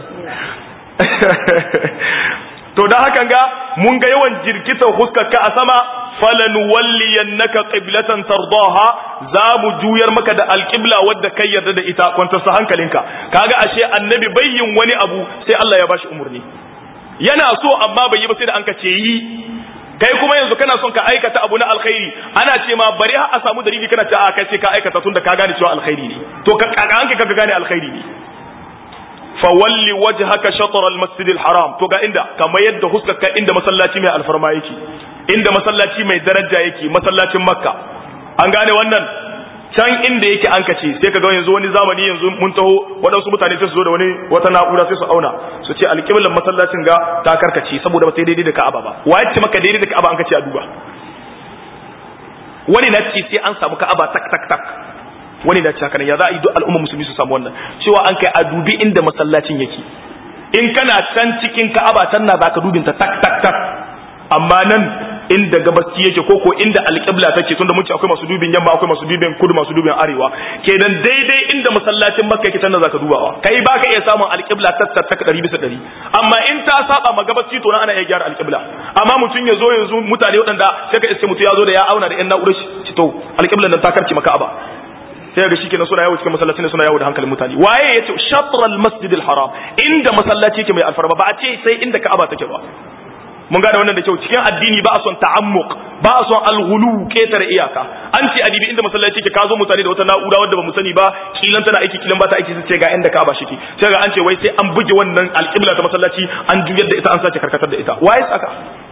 to da hakan ga mun ga yawan jirkitar huskarka a sama falan walliyannaka qiblatan tardaha za mu juyar maka da alqibla wadda kai yarda da ita kwanta sa hankalinka kaga ashe annabi bayyin wani abu sai Allah ya bashi umurni yana so amma bai yi ba sai da an ka ce yi kai kuma yanzu kana son ka aikata abu na alkhairi ana ce ma bari har a samu dalili kana ce a kai sai ka aikata tunda ka gane cewa alkhairi ne to ka hanka ka gane alkhairi ne fa walli wajhaka shatr al-masjid al-haram to ga inda kamar yadda huskarka inda masallaci mai alfarma yake inda masallaci mai daraja yake masallacin makka an gane wannan can inda yake an kace sai ka ga yanzu wani zamani yanzu mun taho waɗansu mutane sai su zo da wani wata na'ura sai su auna su ce alƙiblan masallacin ga ta karkace saboda ba sai daidai da Ka'aba ba wa ce maka daidai da Ka'aba an kace a duba wani na ce sai an samu Ka'aba tak tak tak wani na ce haka ya za a yi duk al'umma musulmi su samu wannan cewa an kai a dubi inda masallacin yake in kana can cikin Ka'aba can na zaka dubin ta tak tak tak amma nan inda gabaski yake ko ko inda alqibla take tunda mun ce akwai masu dubin yamma akwai masu dubin kudu masu dubin arewa kenan daidai inda masallacin makka yake tanda zaka dubawa kai baka iya samun alqibla ta ta 100 bisa 100 amma in ta saba ma gabaski to ana iya gyara alqibla amma mutun ya zo yanzu mutane waɗanda sai ka iske mutu ya zo da ya auna da yan na'urar shi to alqiblan nan ta karki maka aba sai ga shi kenan suna yawo cikin masallacin ne suna yawo da hankalin mutane waye yace shatral masjidil haram inda masallaci yake mai alfarma ba a ce sai inda ka'aba take ba mun gane wannan da kyau cikin addini ba a son ta'ammuk ba a son alghulu ketare iyaka an ce adibi inda masallaci yake ka zo mutane da wata na'ura wadda ba mu sani ba kilan tana aiki kilan ba ta aiki sai ga inda ka'aba shike sai ga an ce wai sai an buge wannan alqibla ta masallaci an juyar da ita an sace karkatar da ita waye saka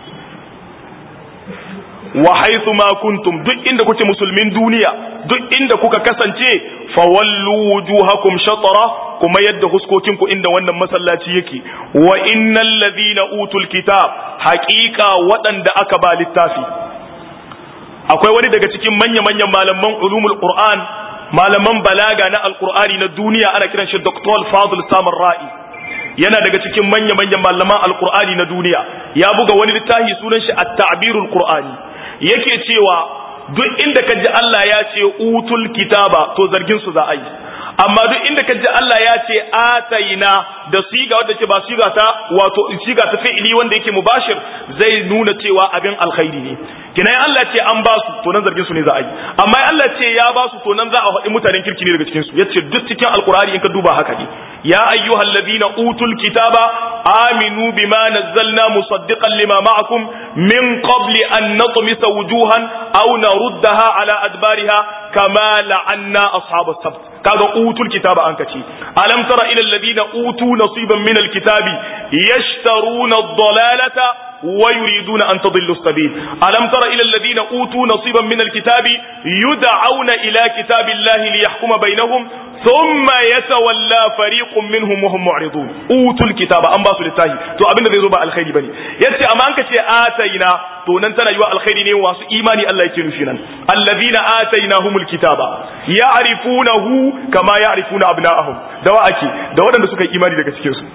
wa haythu ma kuntum duk inda kuke musulmin duniya duk inda kuka kasance fawallu wujuhakum shatara kuma yadda huskokin ku inda wannan masallaci yake wa innal ladhina utul kitab haqiqa waɗanda aka ba littafi akwai wani daga cikin manya manyan malaman ulumul qur'an malaman balaga na alqur'ani na duniya ana kiran shi dr fadl samar ra'i yana daga cikin manya manyan malaman alqur'ani na duniya ya buga wani littafi sunan shi at-ta'birul qur'ani yake cewa duk inda ka ji Allah ya ce utul kitaba to zargin su za a yi amma duk inda ka ji Allah ya ce ataina da siga wadda ke ba siga ta wato siga ta fi'ili wanda yake mubashir zai nuna cewa abin alkhairi ne kina Allah ce an ba su to nan zargin su ne za a yi amma Allah ce ya ba su to nan za a faɗi mutanen kirki ne daga cikin su yace duk cikin alqur'ani in ka duba haka ne ya ayyuhal ladina utul kitaba aminu bima nazzalna musaddiqan lima ma'akum min qabli an natmisa wujuhan aw naruddaha ala adbariha kama la'anna ashabas sabt kaga utul kitaba an kace alam tara ila alladhina utu nasiban min alkitabi yashtaruna ad-dalalata ويريدون أن تضلوا السبيل ألم تر إلى الذين أوتوا نصيبا من الكتاب يدعون إلى كتاب الله ليحكم بينهم ثم يتولى فريق منهم وهم معرضون أوتوا الكتاب أم باسوا للتاهي تو أبن ذي زبا الخير بني يتي أمانك تي آتينا تو ننتنا يوا الخير نيو واسو إيماني الله يكينو فينا الذين آتيناهم الكتاب يعرفونه كما يعرفون أبناءهم دواء أكي دواء نسوك إيماني لك سكيوسو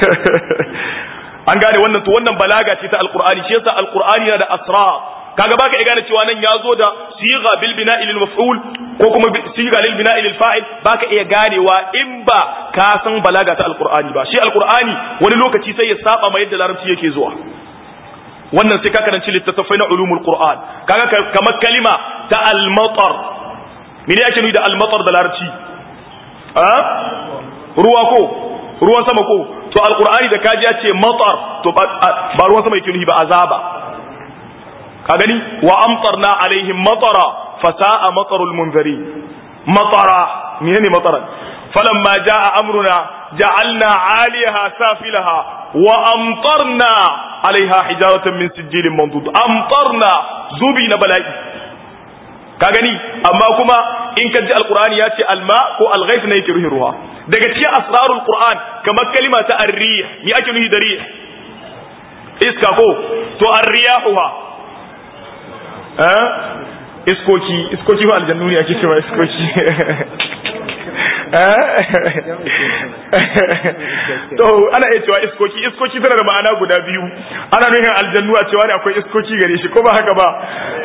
an gane wannan to wannan balaga ce ta alqur'ani shi yasa alqur'ani yana da asra kaga baka iya gane cewa nan ya zo da siga bil bina'i lil maf'ul ko kuma siga lil bina'i lil fa'il baka iya ganewa in ba ka san balaga ta alqur'ani ba shi alqur'ani wani lokaci sai ya saba ma yadda larabci yake zuwa wannan sai ka karanci littattafai na ulumul qur'an kaga kamar kalima ta al-matar mene yake nuni da al-matar da larabci ruwa ko ruwan sama ko to alqur'ani da kaji ya ce matar to ba ruwan sama yake nufi ba azaba ka gani wa amtarna alaihim matara fasa'a matarul munzari matara menene mataran falamma jaa amruna ja'alna 'aliyaha safilaha wa amtarna alaiha hijaratan min sijilin mandud amtarna zubi na bala'i ka gani amma kuma in ka ji alqur'ani ya ce alma ko alghayth ne yake ruhin ruwa daga cikin asrarul qur'an kamar kalima ta arrih mi ake nuhi da rih iska ko to arriyahuha eh iskoki iskoki ba aljannu ne ake cewa iskoki to ana iya cewa iskoki iskoki tana da ma'ana guda biyu ana nuhin aljannu a cewa ne akwai iskoki gare shi ko ba haka ba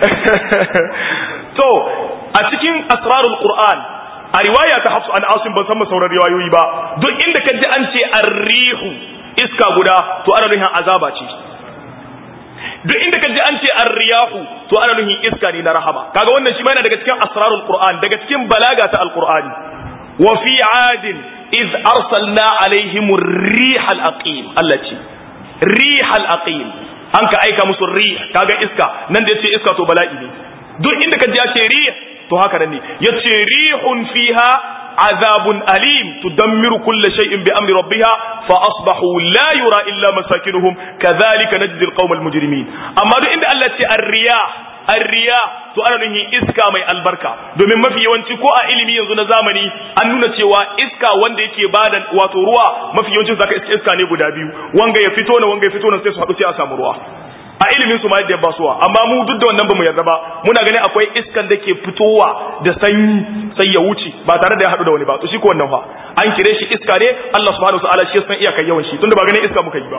to a cikin asrarul qur'an a riwaya ta hafsu an asim ban san sauran riwayoyi ba duk inda ka ji an ce arrihu iska guda to ana nuhin azaba ce duk inda ka ji an ce arriyahu to ana nuhin iska ne na rahama kaga wannan shi ma yana daga cikin asrarul qur'an daga cikin balaga ta alqur'ani wa fi adin iz arsalna alaihim ar-rih al-aqim Allah ce rih al-aqim an ka aika musu rih kaga iska nan da yace iska to bala'i ne duk inda ka ji ya ce rih to haka nan ne yace rihun fiha azabun alim tudammiru kulla shay'in bi amri rabbiha fa asbahu la yura illa masakinuhum kadhalika najzi alqawma almujrimin amma duk inda Allah ce ar-riyah ar-riyah to ana nuni iska mai albarka domin mafi yawanci ko a ilimi yanzu na zamani an nuna cewa iska wanda yake bada wato ruwa mafi yawancin zaka iska ne guda biyu wanga ya fito na wanga ya fito na sai su haɗu sai a samu ruwa a ilimin su ma yadda ya basuwa amma mu duk da wannan bamu yarda ba muna ganin akwai iskan da ke fitowa da sanyi sai ya wuce ba tare da ya haɗu da wani ba to shi ko wannan fa an kire shi iska ne Allah subhanahu wa ta'ala shi ya san iyakar yawan shi tunda ba ganin iska muka yi ba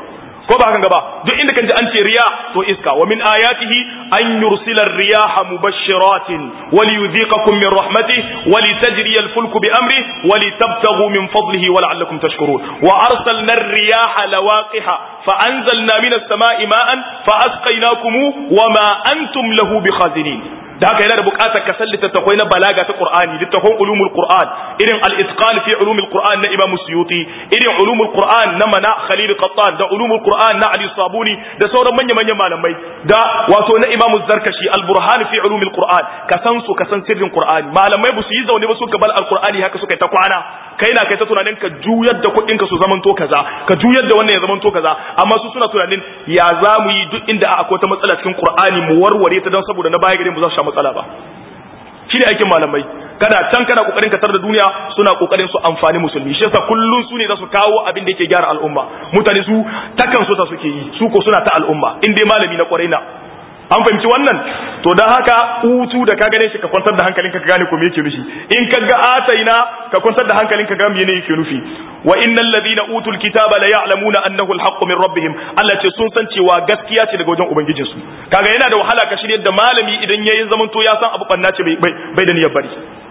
ko ba hakan gaba duk inda kan ji an ce riya to iska wa min ayatihi an yursila riyaha mubashshiratin wa liyudhiqakum min rahmatihi wa litajriya al-fulku bi amri wa litabtaghu min fadlihi wa la'allakum tashkurun wa arsalna ar-riyaha lawaqiha fa anzalna min as-sama'i ma'an fa asqaynakum wa ma antum lahu bikhazinin da haka yana da buƙatar ka san littattafai na balaga ta Qur'ani littattafan ulumul Qur'an irin al-itqan fi ulumul Qur'an na Imam Suyuti irin ulumul Qur'an na Mana Khalil Qattan da ulumul Qur'an na Ali Sabuni da sauran manyan manyan malamai da wato na Imam Zarkashi al-Burhan fi ulumul Qur'an ka san su ka san sirrin Qur'ani malamai ba su yi zaune ba su gabal al-Qur'ani haka suka ta kwana kai na kai ta tunanin ka juyar da kuɗin ka su zamanto kaza ka juyar da wannan ya zamanto kaza amma su suna tunanin ya za mu yi duk inda akwai ta matsala cikin Qur'ani mu warware ta don saboda na baya gare mu za su sha matsala ba shi ne aikin malamai kana can kana kokarin ka tar da duniya suna kokarin su amfani musulmi shi yasa kullun su ne za su kawo abin da yake gyara al'umma mutane su takan so ta suke yi su ko suna ta al'umma in dai malami na kwarai na an fahimci wannan to dan haka hutu da ka gane shi ka kwantar da hankalinka ka gane ko me yake nufi in ka ga ataina ka kwantar da hankalinka ga me yake nufi wa innal ladina utul kitaba la ya'lamuna annahu alhaqqu min rabbihim Allah ce sun san cewa gaskiya ce daga wajen ubangijin su kaga yana da wahala ka shirye da malami idan yayin zaman to ya san abu banna ce bai bai da niyyar bari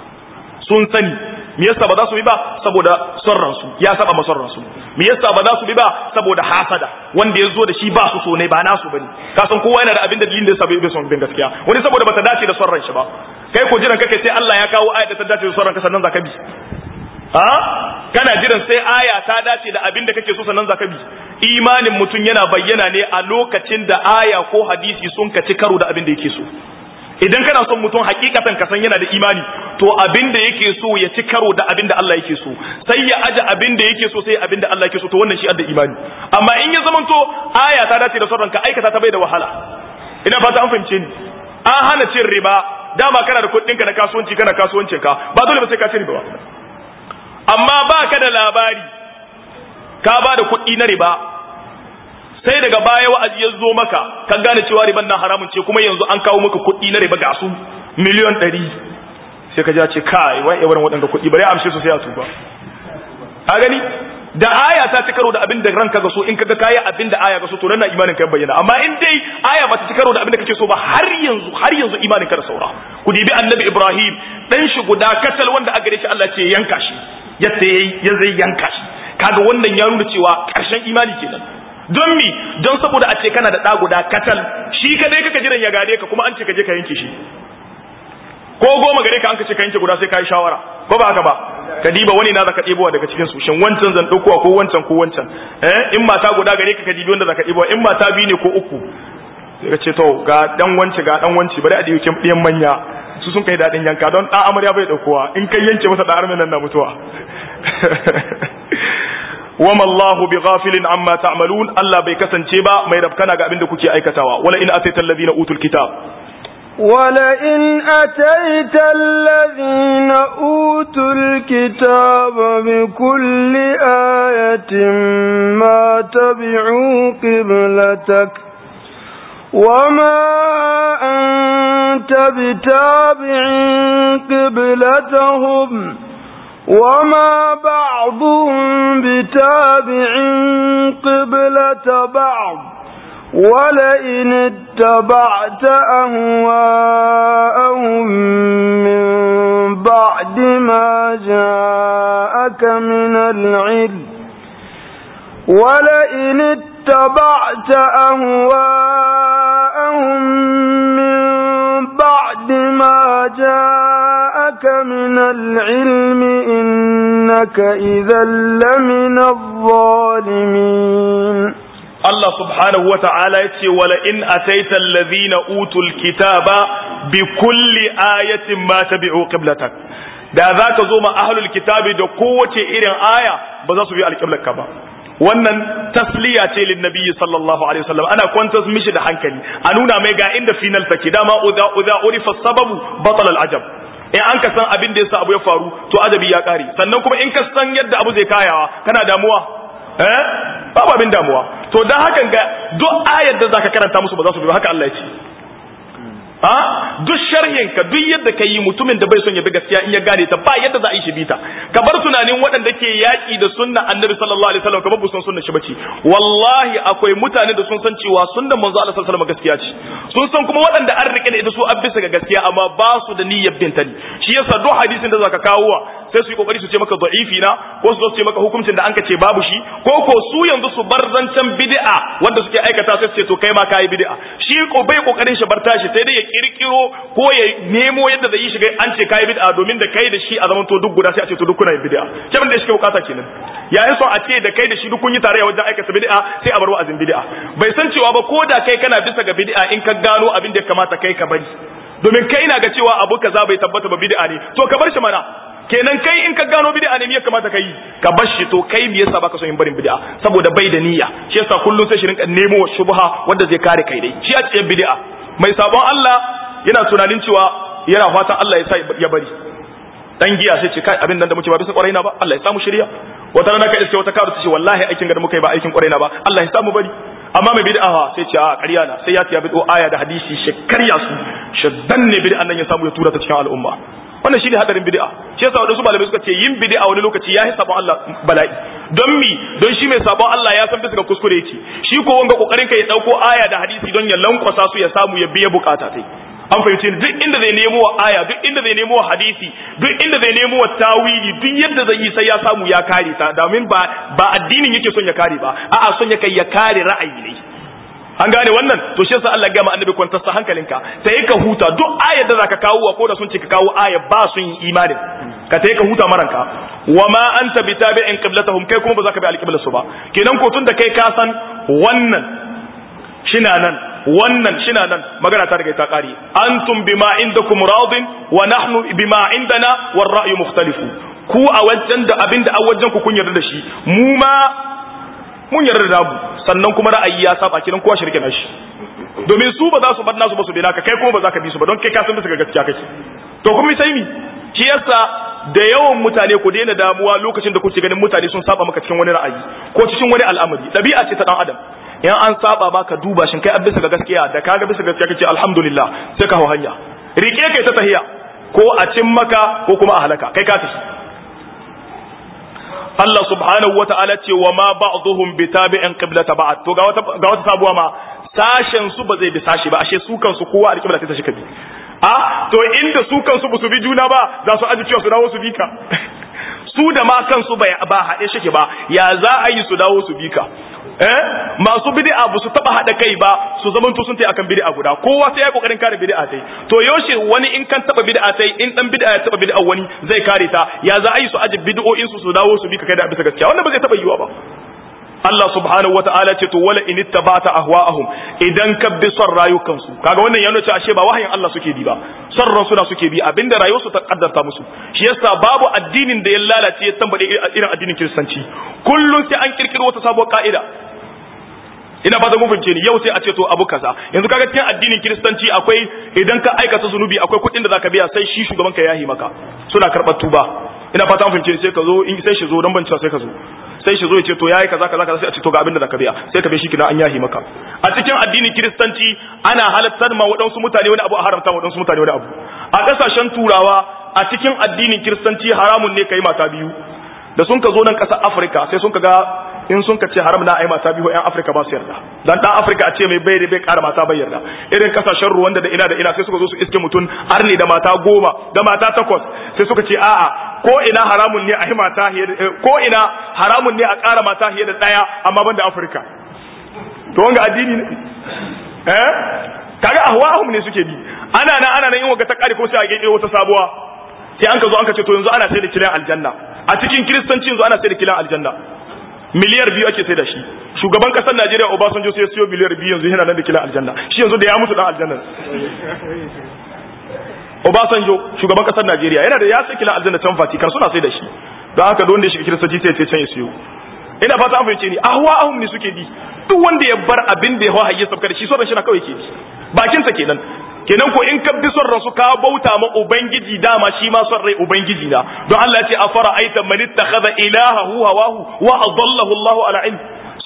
sun sani me yasa ba za su bi ba saboda son ransu ya saba ma son ransu me yasa ba za su bi ba saboda hasada wanda ya zo da shi ba su so ne ba nasu bane ka san kowa yana da abin da dalilin da yasa bai son bin gaskiya wani saboda bata dace da son ran shi ba kai ko jiran kake sai Allah ya kawo ayat da ta dace da son ranka sannan zaka bi ha kana jiran sai aya ta dace da abin da kake so sannan zaka bi imanin mutum yana bayyana ne a lokacin da aya ko hadisi sun kaci karo da abin da yake so idan kana son mutum hakikatan ka san yana da imani to abin da yake so ya ci karo da abin da Allah yake so sai ya aje abin da yake so sai abin da Allah yake so to wannan shi adda imani amma in ya zamanto aya ta dace da sauran ka aikata ta bai da wahala ina fata an fahimce ni an hana cin riba dama kana da kuɗin ka na kasuwanci kana kasuwancin ka ba dole ba sai ka ci riba ba amma ba ka da labari ka ba da kuɗi na riba sai daga baya wa'azi ya zo maka ka gane cewa riban nan haramun ce kuma yanzu an kawo maka kuɗi na riba ga su miliyon ɗari sai ka ja ce kai wai yawan waɗanda kuɗi bari amshe su sai a tuba a gani da aya ta ci karo da abin da ranka ga so in kaga kayi abin da aya ga so to nan imanin ka bayyana amma in dai aya ba ta ci karo da abin da kake so ba har yanzu har yanzu imanin ka da saura ku dibi annabi ibrahim dan shi guda katal wanda a gare shi Allah ce yanka shi yadda yayi ya zai yanka shi kaga wannan ya nuna cewa karshen imani kenan don mi don saboda a ce kana da ɗa guda katal shi kadai kaka jiran ya gare ka kuma an ce ka je ka yanke shi ko goma gare ka an ka ce ka yanke guda sai ka yi shawara ko ba haka ba ka diba wani na zaka ɗebowa daga cikin su shin wancan zan ɗaukowa ko wancan ko wancan eh in mata guda gare ka ka dibi wanda zaka ɗebowa in mata biyu ne ko uku sai ka ce to ga dan wance ga dan wance bari a dibi kin ɗiyan manya su sun kai daɗin yanka don ɗan amarya bai ɗaukowa in kai yanke masa ɗan armin nan na mutuwa wama Allahu bi ghafilin amma ta'malun Allah bai kasance ba mai rabkana ga abinda kuke aikatawa wala in ataita alladhina utul kitab wala in ataita alladhina utul kitaba bi kulli ayatin ma tabi'u qiblatak وما أنت بتابع قبلتهم وما بعضهم بتابع قبلة بعض ولئن اتبعت أهواءهم من بعد ما جاءك من العلم ولئن اتبعت أهواءهم من بعد ما جاءك من العلم إنك إذا لمن الظالمين Allah subhanahu wa ta'ala ya ce, Wala in ataita allazina utul kitaba bi kulli ayatin ma tabi'u qiblatak da za ka zo ma ahlul kitabi da kowace irin aya ba za su bi alƙiblarka ba wannan tasliya ce lin nabiyyi sallallahu alaihi wasallam ana kwantar mishi da hankali a nuna mai ga inda final take dama udza udza urifa sababu batal al ajab in an ka san abin da yasa abu ya faru to ajabi ya kare sannan kuma in ka san yadda abu zai kayawa kana damuwa eh babu abin damuwa to dan hakan ga duk ayar da zaka karanta musu ba za su bi haka Allah ya ce ha duk sharhin ka duk yadda ka yi mutumin da bai son ya bi gaskiya in ya gane ta ba yadda za a yi shi bita ka bar tunanin waɗanda ke yaƙi da sunna annabi sallallahu alaihi wasallam kamar busan sunna shi bace wallahi akwai mutane da sun san cewa sunnan manzo Allah sallallahu alaihi wasallam gaskiya ce sun san kuma waɗanda an rike da ita su an bisa ga gaskiya amma ba su da niyyar bin ta ne shi yasa duk hadisin da zaka kawo wa sai su yi kokari su ce maka da'ifi na ko su ce maka hukuncin da an ka ce babu shi ko ko su yanzu su bar zancen bid'a wanda suke aikata sai su ce to kai ma kai bid'a shi ko bai kokarin shi bar tashi sai dai ya kirkiro ko ya nemo yadda zai yi shiga an ce kai bid'a domin da kai da shi a zaman to duk guda sai a ce to duk kuna yin bid'a kemin da shi ke bukata kenan yayin so a ce da kai da shi duk kun yi tarayya wajen aikata bid'a sai a bar wa'azin bid'a bai san cewa ba ko da kai kana bisa ga bid'a in ka gano abin da ya kamata kai ka bari domin kai na ga cewa abu kaza bai tabbata ba bid'a ne to ka bar shi mana kenan kai in ka gano bid'a ne me ya kamata kai ka bar shi to kai me yasa baka son yin barin bid'a saboda bai da niyya shi yasa kullun sai shi rinka nemo shubha wanda zai kare kai dai shi a cikin bid'a mai sabon Allah yana tunanin cewa yana fatan Allah ya sa ya bari dan giya sai ce kai abin nan da muke ba bisa kwarai na ba Allah ya samu shirya wata rana kai sai wata karu ta ce wallahi aikin da muka yi ba aikin kwarai na ba Allah ya samu bari amma mai bid'a fa sai ce a ƙarya na sai ya tiya bid'o aya da hadisi shi karya su shaddan ne bid'an nan ya samu ya tura ta cikin al'umma wannan shine hadarin bid'a shi yasa wadansu malamai suka ce yin bid'a wani lokaci yayi sabon Allah bala'i don mi don shi mai sabon Allah ya san bisa ga kuskure yake shi ko wanga kokarin ka ya dauko aya da hadisi don ya lankwasa su ya samu ya biya bukata tai an fahimci duk inda zai nemo wa aya duk inda zai nemo wa hadisi duk inda zai nemo wa tawili duk yadda zai yi sai ya samu ya kare ta domin ba ba addinin yake son ya kare ba a'a son ya kai ya kare ra'ayi ne an gane wannan to shi yasa Allah ya gama annabi kwantar sa hankalinka sai ka huta duk ayar da zaka kawo ko da sun ce ka kawo aya ba sun yi imanin ka sai ka huta maranka wa ma anta bitabi'in qiblatahum kai kuma ba za ka bi alqiblar su ba kenan ko tun da kai ka san wannan shina nan wannan shina nan magana ta riga ta kare antum bima indakum radin wa nahnu bima indana war ra'yu mukhtalifu ku a wajen da abinda a wajen ku kun yarda da shi mu ma mun yarda da mu sannan kuma ra'ayi ya saba kiran kowa shirke nashi domin su ba za su bar nasu ba su bi naka kai kuma ba za ka bi su ba don kai ka san bisa ga gaskiya kake to kuma sai mi shi yasa da yawan mutane ku daina damuwa lokacin da kuke ganin mutane sun saba maka cikin wani ra'ayi ko cikin wani al'amari dabi'a ce ta dan adam in an saba baka duba shin kai bisa ga gaskiya da kaga bisa gaskiya kace alhamdulillah sai ka hau hanya rike kai ta tahiya ko a cin maka ko kuma a halaka kai ka tafi Allah subhanahu wa ta'ala ce wa ma ba'dhum bi tabi'in qiblata ba'd to ga wata ga wata sabuwa ma sashen su ba zai bi sashi ba ashe su kansu kowa a qibla ta shi kabi a to inda su kansu ba su bi juna ba za su aji cewa su dawo su bi ka su da ma kansu ba haɗe shike ba ya za a yi su dawo su bi ka eh masu bid'a ba su taba hada kai ba su zaman to sun tai akan bid'a guda kowa sai ya kokarin kare bid'a tai to yaushe wani in kan taba bid'a tai in dan bid'a ya taba bid'a wani zai kare ta ya za a yi su aje bid'o'in su su dawo su bi ka kai da bisa gaskiya wannan ba zai taba yiwa ba Allah subhanahu wata'ala ce to wala in ittaba'ta ahwa'ahum idan ka bi son rayukansu kaga wannan yana cewa ashe ba wahayin Allah suke bi ba son ransu na suke bi abinda rayuwarsu ta kaddarta musu shi yasa babu addinin da ya lalace ya tambade irin addinin kiristanci kullun sai an kirkiro wata sabuwar ka'ida ina fata mun fahimce ni yau sai a ce to abu kaza yanzu kaga cikin addinin kiristanci akwai idan ka aikata zunubi akwai kuɗin da zaka biya sai shi shugaban ka yahi maka suna karɓar tuba ina fata mun fahimce ni sai ka zo in sai shi zo dan ban cewa sai ka zo sai shi zo ya ce to yayi kaza kaza kaza sai a ce to ga abin da zaka biya sai ka biya shi kina an yahi maka a cikin addinin kiristanci ana halattar ma waɗansu mutane wani abu a haramta waɗansu mutane wani abu a ƙasashen turawa a cikin addinin kiristanci haramun ne kai mata biyu da sun ka zo nan ƙasar afirka sai sun ka ga in sun ka ce haram na ai mata biyu ƴan afirka ba su yarda dan dan afirka a ce mai bai da bai ƙara mata bai yarda irin ƙasashen ruwan da ina da ina sai suka zo su iske mutum har ne da mata goma da mata takwas sai suka ce a'a ko ina haramun ne a yi mata ko ina haramun ne a ƙara mata fiye da ɗaya amma ban da afirka to wanga addini ne eh kaga ahwa'ahum ne suke bi ana nan ana nan yin waga ta ƙare ko sai a gege wata sabuwa sai an ka zo an ka ce to yanzu ana sai da kilan aljanna a cikin kiristanci yanzu ana sai da kilan aljanna miliyar biyu ake sai da shi shugaban kasar Najeriya Obasanjo sai ya siyo miliyar biyu yanzu yana nan da kilan aljanna shi yanzu da ya mutu dan aljanna Obasanjo shugaban kasar Najeriya yana da ya sai kilan aljanna can Vatican suna sai da shi don haka don da ya shiga kiristanci sai ya ce can ya siyo ina fata an fahimce ni ahwa ahum ne suke bi duk wanda ya bar abin da ya hawa hayya sabka da shi son shi na kawai ke bi bakin sa kenan kenan ko in ka bi son rasu ka bauta ma ubangiji dama shi ma son rai ubangiji na don Allah ya ce afara aita man ittakhadha ilahahu hawahu wa adallahu Allah ala ilm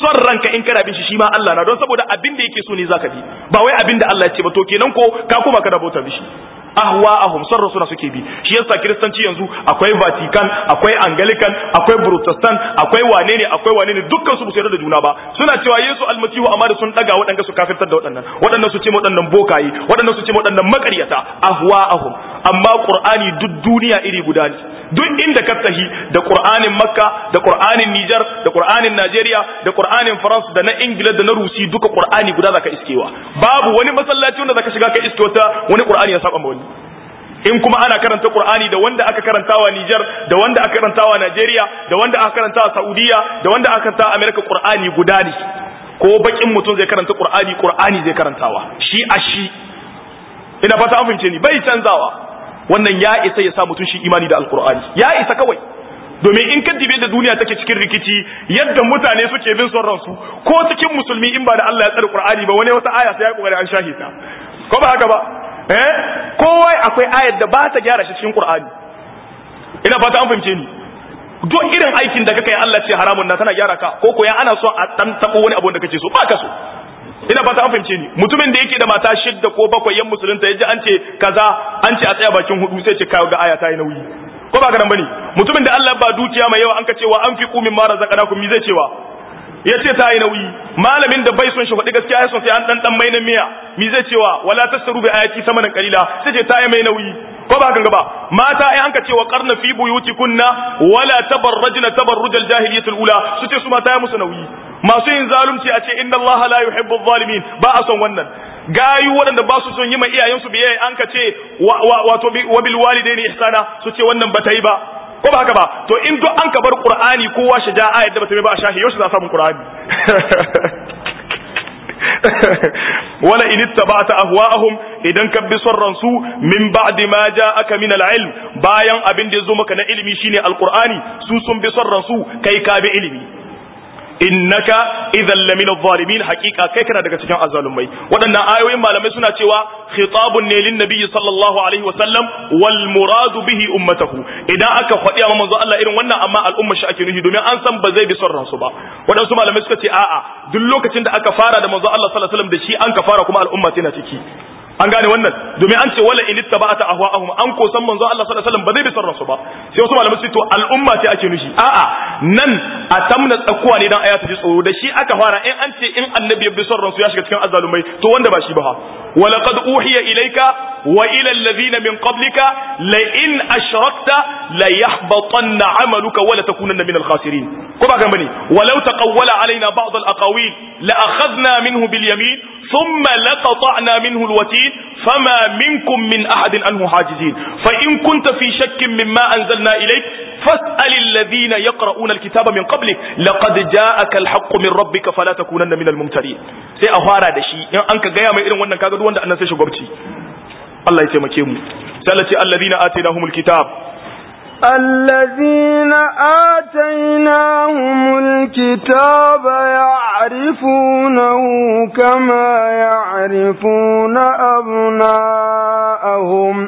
son ranka in kana bin shi shi ma Allah na don saboda abin da yake so ne zaka bi ba wai abin da Allah ya ce ba to kenan ko ka kuma kana bauta bishi ahwa'ahum son rasuna suke bi shi yasa kiristanci yanzu akwai vatican akwai anglican akwai protestant akwai wane ne akwai wane ne dukkan su ba su yarda da juna ba suna cewa yesu almasihu amma da sun daga waɗanda su kafirtar da waɗannan waɗannan su ce waɗannan bokaye waɗannan su ce waɗannan makaryata ahwa'ahum amma qur'ani duk duniya iri guda ne duk inda ka tahi da qur'anin makka da qur'anin niger da qur'anin najeriya da qur'anin france da na ingila da na rusi duka qur'ani guda zaka iskewa babu wani masallaci wanda zaka shiga ka iske wata wani qur'ani ya saba ma wani in kuma ana karanta Qur'ani da wanda aka karantawa Niger da wanda aka karantawa Najeriya da wanda aka karantawa Saudiya da wanda aka karantawa America Qur'ani guda ne ko bakin mutum zai karanta Qur'ani Qur'ani zai karantawa shi a shi ina fata an fahimce ni bai canzawa wannan ya isa ya sa mutum shi imani da Alqur'ani ya isa kawai domin in ka dibe da duniya take cikin rikici yadda mutane suke bin son ransu ko cikin musulmi in ba da Allah ya tsare Qur'ani ba wani wata aya sai ya kokari an shahita ko ba haka ba eh kowa akwai ayar da ba ta gyara shi cikin Qur'ani ina fata an fahimce ni duk irin aikin da kake Allah ce haramun na tana gyara ka ko ko ya ana so a dan tabo wani abu da kake so ba ka so ina fata an fahimce ni mutumin da yake da mata shidda ko bakwai yan musulunta yaji an ce kaza an ce a tsaya bakin hudu sai ce kawo ga aya ta yi nauyi ko ba ka nan bane mutumin da Allah ba dukiya mai yawa an ka cewa an fi kumin mara zakanakum mi zai cewa ya ce ta yi nauyi malamin da bai son shi faɗi gaskiya ya son sai an ɗan ɗan mai na miya mi zai cewa wala tastaru bi ayati samanan qalila sai ce ta yi mai nauyi ko ba ganga ba mata ai anka cewa qarna fi buyutikunna wala tabarrajna tabarrujal jahiliyatul ula su ce su mata ya musu nauyi masu yin zalunci a ce inna Allah la yuhibbu zalimin ba a son wannan gayu waɗanda ba su son yi ma iyayensu biyayya an ka ce wato wa bil walidaini ihsana su ce wannan ba ta yi ba ko ba haka ba to in duk an ka bar qur'ani kowa shi ja ayat da bata ba a shahi yau shi za samu qur'ani wala in ittaba'ta ahwa'ahum idan ka bi son ransu min ba'di ma ja'aka min al-ilm bayan abin da yazo maka na ilimi shine alqur'ani su sun bi son ransu kai ka bi ilimi innaka idan lamin zalimin hakika kai kana daga cikin azalumai waɗannan ayoyin malamai suna cewa khitabun ne lin nabiyyi sallallahu alaihi wasallam wal muradu bihi ummatahu idan aka faɗi a manzo Allah irin wannan amma al'umma shi ake nufi domin an san ba zai bi son ransu ba waɗansu malamai suka ce a'a duk lokacin da aka fara da manzo Allah sallallahu alaihi wasallam da shi an ka fara kuma al'umma tana ciki an gane wannan domin an ce wala in ittaba'ata ahwa'ahum an ko san manzo Allah sallallahu alaihi wasallam ba zai bi son ransu ba sai wasu malamai su to al'umma ce ake nufi a'a nan a tamna tsakuwa ne dan aya ta ji tsoro da shi aka fara in an ce in annabi ya bi son ransu ya shiga cikin azzalumai to wanda ba shi ba wa laqad uhiya ilayka wa ila alladhina min qablika la in ashrakta la yahbatanna 'amaluka wa la takunanna min al-khasirin ko ba kan bane walau taqawwala alaina ba'd al-aqawil la akhadna minhu bil yamin thumma laqata'na minhu al-watin fama minkum min ahadin anhu hajizin fa in kunta fi shakkin mimma anzalna ilayk فاسأل الذين يقرؤون الكتاب من قبلك لقد جاءك الحق من ربك فلا تكونن من الممترين sai a fara da shi in an ka gaya mai irin wannan kaga duk wanda annan sai shugabci Allah ya taimake mu sai Allah ce alladhina atainahumul kitab الذين آتيناهم الكتاب يعرفونه كما يعرفون أبناءهم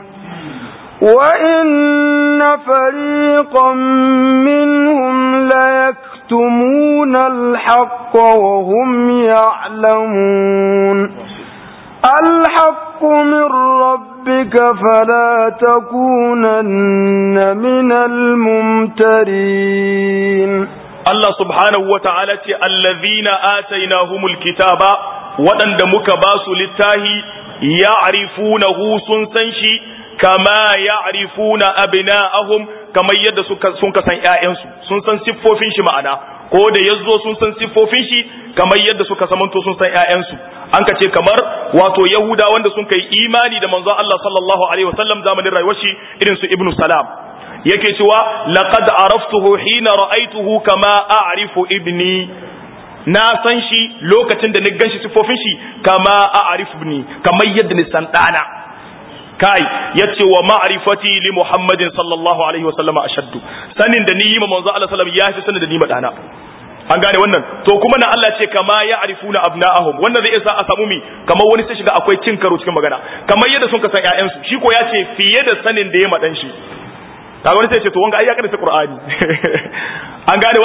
وإن فريقا منهم ليكتمون الحق وهم يعلمون الحق من ربك فلا تكونن من الممترين Allah subhanahu wa ta'ala ce, Allazina atainahumul kitaba waɗanda muka ba su littahi ya arifunahu sun san shi, kama ya arifuna abina'ahum kamar yadda sun kasan ‘ya'yansu, sun san siffofin shi ma'ana, ko da ya zo sun san siffofin shi kamar yadda suka samanto sun san ‘ya'yansu. An ka ce kamar wato Yahuda wanda sun kai imani da manzon Allah sallallahu Alaihi wasallam zamanin rayuwar shi irin su Ibn Salam. yake cewa laqad araftuhu hina ra'aytuhu kama a'rifu ibni na san shi lokacin da ni ganshi sifofin shi kama a'rifu ibni kamar yadda ni san dana kai yace wa ma'rifati li muhammadin sallallahu alaihi wasallam ashaddu sanin da ni yi ma manzo Allah sallallahu alaihi wasallam ya fi sanin da ni ma dana an gane wannan to kuma na Allah ce kama ya arifuna abna'ahum wannan zai isa a samu mi kamar wani sai shiga akwai cin karo cikin magana kamar yadda sun kasan ƴaƴansu shi ko ya ce fiye da sanin da ya madan shi kaga wani sai ce to wanga ai ya karanta qur'ani an gane wannan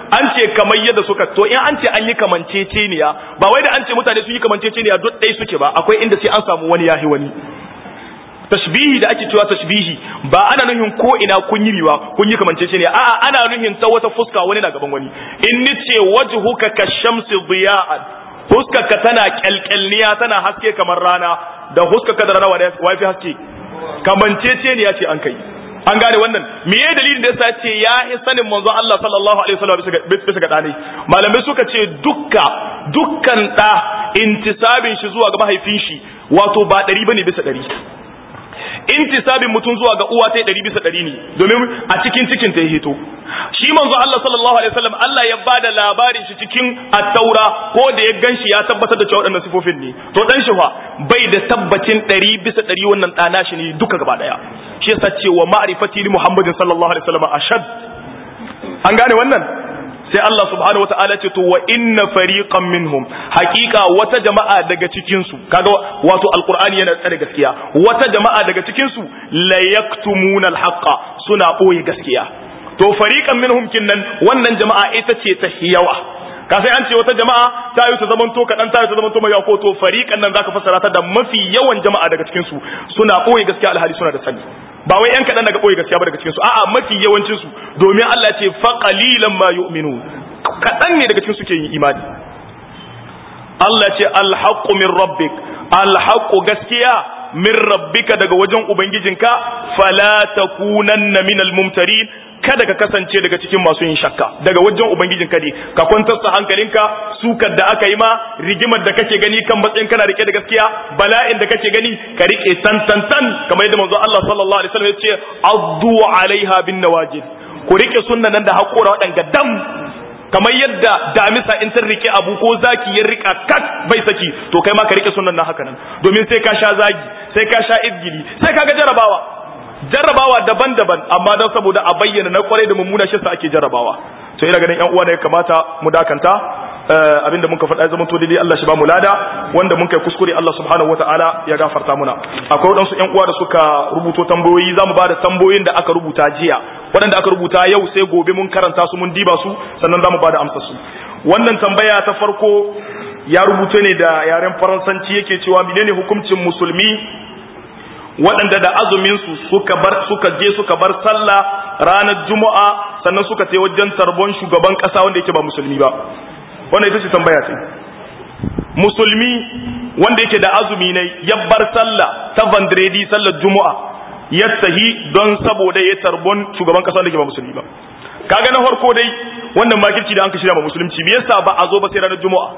an ce kamar yadda suka to in an ce an yi kamanceceniya ba wai da an ce mutane sun yi kamanceceniya duk ɗaya suke ba akwai inda sai an samu wani yahi wani tashbihi da ake cewa tashbihi ba ana nuhin ko ina kun yi riwa kun yi kamanceceniya a'a ana nuhin ta wata fuska wani na gaban wani in nice wajhuka kashamsi diya'an huskarka tana kyalkyalniya tana haske kamar rana da huskarka da rana wa fi haske kamanceceniya ce an kai an gane wannan me ya dalilin da yasa ce ya yi sanin manzo Allah sallallahu alaihi wasallam bisa ga dane malamai suka ce dukka dukkan da intisabin shi zuwa ga mahaifin shi wato ba ɗari bane bisa ɗari intisabin mutum zuwa ga uwa ta ɗari bisa ɗari ne domin a cikin cikin ta hito shi manzo Allah sallallahu alaihi wasallam Allah ya bada labarin shi cikin at-taura ko da ya ganshi ya tabbatar da cewa waɗannan sifofin ne to dan shi fa bai da tabbacin ɗari bisa ɗari wannan ɗana shi ne duka gaba ɗaya shi yasa cewa ma'rifati li Muhammadin sallallahu alaihi wasallam ashad an gane wannan sai Allah subhanahu wataala ce to wa inna fariqan minhum haqiqa wata jama'a daga cikin su kaga wato alqur'ani yana tsare gaskiya wata jama'a daga cikin su la yaktumuna alhaqa suna boye gaskiya to fariqan minhum kinnan wannan jama'a ita ce ta hiyawa ka sai an ce wata jama'a ta yi ta zamanto kaɗan ta yi ta zamanto mai ko to fariqan nan zaka fassara ta da mafi yawan jama'a daga cikin su suna boye gaskiya alhali suna da sani ba wai yan kaɗan daga ɓoye gaskiya ba daga cikinsu a'a mafi yawancinsu domin Allah ce fa qalilan ma yu'minu kaɗan ne daga cikin suke yin imani Allah ce alhaqqu min rabbik alhaqqu gaskiya min rabbika daga wajen ubangijinka fala takunanna minal mumtarin kada ka kasance daga cikin masu yin shakka daga wajen ubangijinka ne ka kwantar da hankalinka sukar da aka yi ma rigimar da kake gani kan matsayin kana rike da gaskiya bala'in da kake gani ka rike tan tan tan kamar yadda manzo Allah sallallahu alaihi wasallam ya ce addu alaiha bin nawajid ku rike sunnan nan da hakora waɗanga dam kamar yadda damisa in ta rike abu ko zaki ya rika kak bai saki to kai ma ka rike sunnan nan haka nan domin sai ka sha zagi sai ka sha izgili sai ka ga jarabawa jarrabawa daban-daban amma don saboda a bayyana na kwarai da mummuna shi sa ake jarrabawa to ina ganin yan uwa ne ya kamata mu dakanta abinda muka faɗa zama to daidai Allah shi ba mu lada wanda mun kai kuskure Allah subhanahu wataala ya gafarta muna akwai wadansu yan uwa da suka rubuto tambayoyi zamu ba da tambayoyin da aka rubuta jiya waɗanda aka rubuta yau sai gobe mun karanta su mun diba su sannan zamu ba da amsar su wannan tambaya ta farko ya rubuta ne da yaren faransanci yake cewa menene hukuncin musulmi waɗanda da azuminsu suka bar suka je suka bar sallah ranar juma'a sannan suka ce wajen tarbon shugaban ƙasa wanda yake ba musulmi ba wannan ita ce tambaya ce musulmi wanda yake da azumi ne ya bar sallah ta vendredi sallar juma'a ya tahi don saboda ya tarbon shugaban ƙasa wanda yake ba musulmi ba kaga na farko dai wannan makirci da an ka shirya ba musulunci me yasa ba a zo ba sai ranar juma'a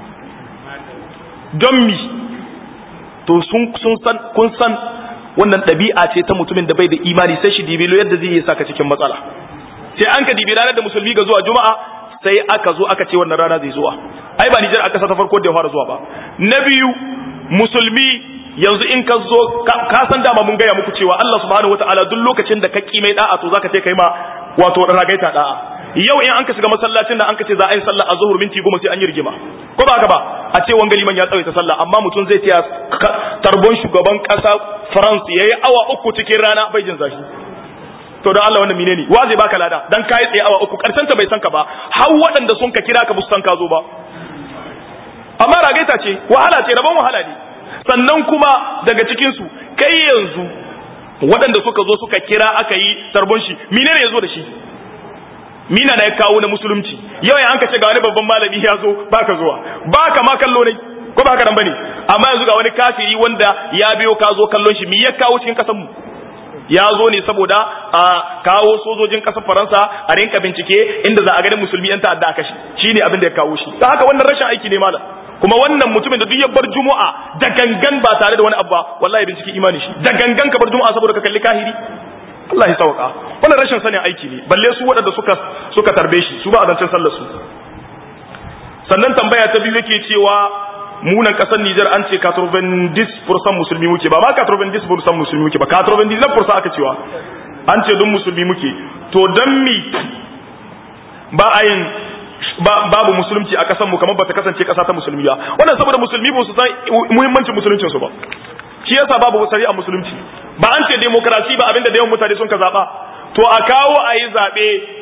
don mi to sun san kun san wannan ɗabi'a ce ta mutumin da bai da imani sai shi dibilo yadda zai yi saka cikin matsala sai an ka dibi ranar da musulmi ga zuwa juma'a sai aka zo aka ce wannan rana zai zuwa ai ba Nijar aka ta farko da ya fara zuwa ba na biyu musulmi yanzu in ka zo ka san dama mun gaya muku cewa Allah subhanahu wataala duk lokacin da ka kimai da'a to zaka ce kai ma wato ragaita da'a yau in an ka shiga masallacin da an ka ce za a yi sallah a zuhur minti goma sai an yi rigima ko ba haka ba a ce wanga liman ya tsawaita sallah amma mutum zai taya tarbon shugaban kasa France yayi awa uku cikin rana bai jin zafi to don Allah wannan menene wa zai baka lada dan kai tsaye awa uku karshen ta bai san ka ba har waɗanda sun ka kira ka bu san ka zo ba amma ragaita ce wahala ce rabon wahala ne sannan kuma daga cikin su kai yanzu waɗanda suka zo suka kira aka yi tarbon shi menene ya zo da shi mina na ya kawo na musulunci yau ya hanka ce ga wani babban malami ya zo baka zuwa baka ma kallo ne ko baka nan bane amma yanzu ga wani kafiri wanda ya biyo ka zo kallon shi me ya kawo cikin kasan mu ya zo ne saboda a kawo sojojin kasar Faransa a rinka bincike inda za a ganin musulmi yan ta'adda aka shi shine abin da ya kawo shi haka wannan rashin aiki ne malam kuma wannan mutumin da duk ya bar juma'a da gangan ba tare da wani abu ba wallahi bincike imani shi da gangan ka bar juma'a saboda ka kalli kahiri Allah ya sauka wannan rashin sanin aiki ne balle su waɗanda suka suka tarbe shi su ba a zancen sallar su sannan tambaya ta biyu yake cewa munan kasar Nijar an ce 90% musulmi muke ba ma 90% musulmi muke ba 99% aka cewa an ce don musulmi muke to don mi ba a yin babu musulunci a kasar mu kamar ba ta kasance kasa ta musulmi ba wannan saboda musulmi ba su san muhimmancin musuluncin su ba shi yasa babu shari'a musulunci ba an ce demokrasi ba abinda da yawan mutane sun ka zaba to a kawo a yi zaɓe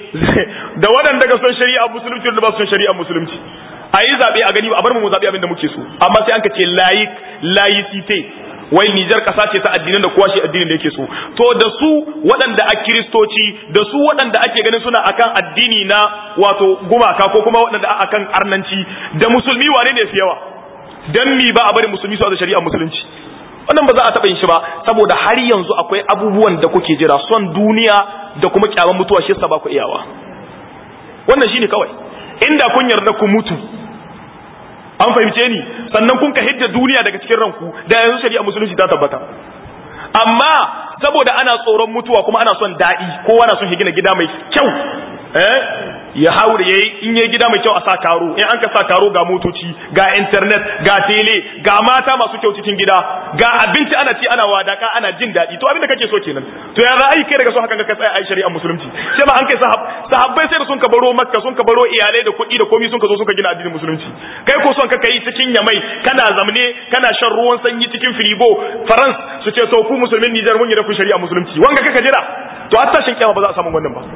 da waɗanda ga son shari'a musulunci da ba su son shari'a musulunci a yi zaɓe a gani a bar mu zaɓe abin da muke so amma sai an ka ce layik layicite wai Nijar ƙasa ce ta addinin da kowa shi addinin da yake so to da su waɗanda a kiristoci da su waɗanda ake ganin suna akan addini na wato gumaka ko kuma waɗanda akan arnanci da musulmi wane ne fi yawa dan mi ba a bari musulmi su da shari'a musulunci wannan ba za a taɓa yin shi ba saboda har yanzu akwai abubuwan da kuke jira son duniya da kuma kyaman mutuwa shi yasa ba ku iyawa wannan shine kawai inda kun yarda ku mutu an fahimce ni sannan kun ka hidda duniya daga cikin ranku da yanzu shari'a musulunci ta tabbata amma saboda ana tsoron mutuwa kuma ana son daɗi kowa na son gina gida mai kyau eh ya haure yayi in yayi gida mai kyau a sa karo in an ka sa karo ga motoci ga internet ga tele ga mata masu kyau cikin gida ga abinci ana ci ana wadaka ana jin daɗi to abin da kake so kenan to ya ra'ayi kai daga so haka ka tsaya ai shari'a musulunci sai ba an kai sahabbai sai da sun ka baro makka sun ka baro iyalai da kuɗi da komai sun ka zo sun ka gina addinin musulunci kai ko son ka kai cikin yamai kana zamne kana shan ruwan sanyi cikin firigo farans su ce to ku musulmin Nijar mun yi da ku shari'a musulunci wanga kaka jira to har tashin kiyama ba za a samu wannan ba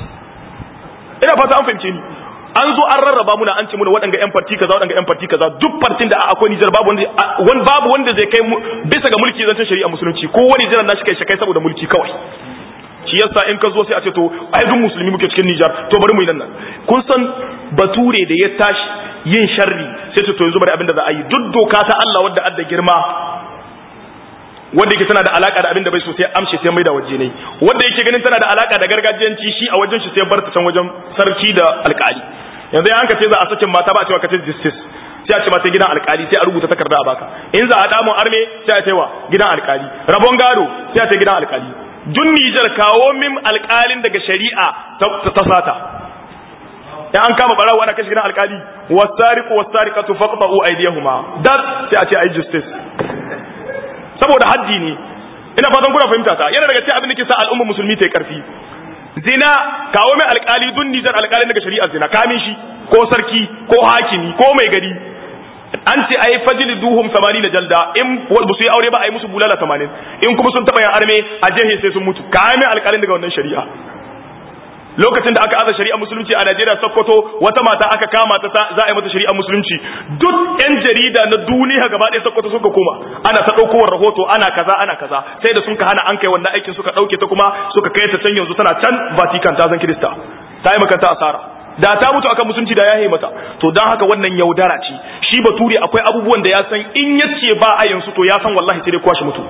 ina fata an fahimce ni an zo an rarraba muna an ce muna waɗanga yan farti kaza waɗanga yan farti kaza duk fartin da akwai Nijar babu wanda babu wanda zai kai bisa ga mulki zan shari'a musulunci ko wani jiran nashi kai shakai saboda mulki kawai shi yasa in ka zo sai a ce to ai duk musulmi muke cikin Nijar to bari mu yi nan kun san bature da ya tashi yin sharri sai ce to yanzu bari abin da za a yi duk doka ta Allah wadda adda girma wanda yake tana da alaka da abin da bai so sai amshe sai mai da waje ne wanda yake ganin tana da alaka da gargajiyanci shi a wajen shi sai bar ta can wajen sarki da alkali yanzu an ka ce za a sakin mata ba a cewa ka ce justice sai a ce mata gidan alkali sai a rubuta takarda a baka in za a damun arme sai a ce wa gidan alkali rabon gado sai a ce gidan alkali dun Nijar kawo min alkalin daga shari'a ta sata in an kama barawo ana kashi gidan alkali wasariqu wasariqatu faqta'u aydiyahuma dat sai a ce ai justice saboda haddi ne ina fatan kuna fahimta ta yana daga cikin abin da ke sa al'umma musulmi ta yi karfi zina kawo mai alkali dun nijar alkalin daga shari'ar zina kamin shi ko sarki ko hakimi ko mai gari an ce ai fajili duhum 80 jalda in ba su yi aure ba ai musu bulala 80 in kuma sun taba yin arme a jehe sai sun mutu kawo mai alkalin daga wannan shari'a lokacin da aka aza shari'a musulunci a Najeriya Sokoto wata mata aka kama ta za a yi mata shari'a musulunci duk yan jarida na duniya gaba ɗaya Sokoto suka koma ana ta ɗaukowar rahoto ana kaza ana kaza sai da sun ka hana an kai wannan aikin suka ɗauke ta kuma suka kai ta can yanzu tana can Vatican ta zan Kirista ta yi makanta asara da ta mutu akan musulunci da ya yi mata to don haka wannan yaudara ce shi bature akwai abubuwan da ya san in ya ce ba a yansu to ya san wallahi sai dai kwashe mutu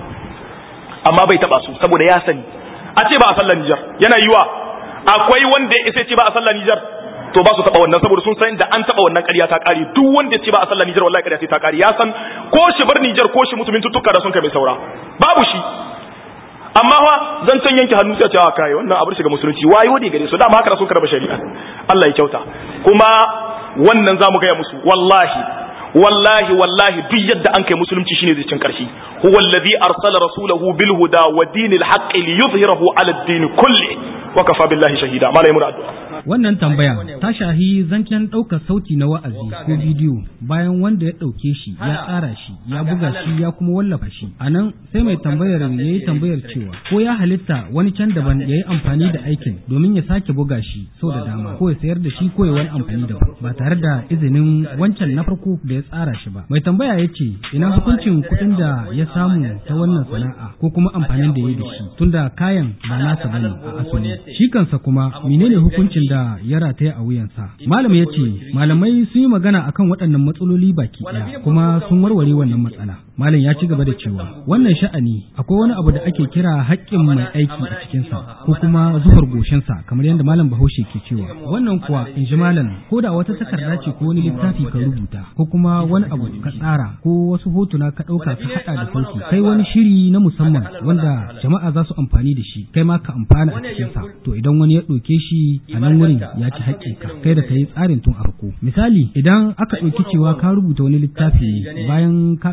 amma bai taba su saboda ya sani a ce ba a sallar Nijar yana yiwa akwai wanda ya ce ba a sallah Nijar to ba su taba wannan saboda sun san da an taba wannan ƙarya ta ƙare duk wanda ya ce ba a sallah Nijar wallahi ƙarya sai ta ƙare ya san ko shi bar Nijar ko shi mutumin tuttuka da sun kai mai saura babu shi amma fa zan can yanke hannu sai a ce a kai wannan abu shiga musulunci wayo ne gare su dama haka sun karba shari'a Allah ya kyauta kuma wannan zamu gaya musu wallahi wallahi wallahi duk yadda an kai musulunci shine zai cin karshe huwa alladhi arsala rasulahu bil huda wa dinil haqqi liyuzhirahu ala ad-din kulli wa kafa billahi shahida malai mun addu'a wannan tambaya ta shahi zancen ɗaukar sauti na wa'azi ko bidiyo bayan wanda ya ɗauke shi ya tsara shi ya buga shi ya kuma wallafa shi a nan sai mai tambayar ya yi tambayar cewa ko ya halitta wani can daban ya yi amfani da aikin domin ya sake buga shi sau da dama ko ya sayar da shi ko ya wani amfani daban ba tare da izinin wancan na farko da ya tsara shi ba mai tambaya ya ce ina hukuncin kuɗin da ya samu ta wannan sana'a ko kuma amfanin da ya yi da shi tunda kayan ba nasa bane a asali shi kansa kuma menene hukuncin da ya rataya a wuyansa malam ya ce malamai sun yi magana akan waɗannan matsaloli baki ɗaya kuma sun warware wannan matsala malam ya ci gaba da cewa wannan sha'ani akwai wani abu da ake kira haƙƙin mai aiki a cikinsa ko kuma zuhar goshinsa kamar yadda malam bahaushe ke cewa wannan kuwa in ji malam ko da wata takarda ce ko wani littafi ka rubuta ko kuma wani abu ka tsara ko wasu hotuna ka ɗauka ka haɗa da sauki kai wani shiri na musamman wanda jama'a za su amfani da shi kai ma ka amfana a cikinsa to idan wani ya ɗauke shi a nan wurin ya ci haƙƙinka kai da ka yi tsarin tun a farko misali idan aka ɗauki cewa ka rubuta wani littafi bayan ka ƙara rubuta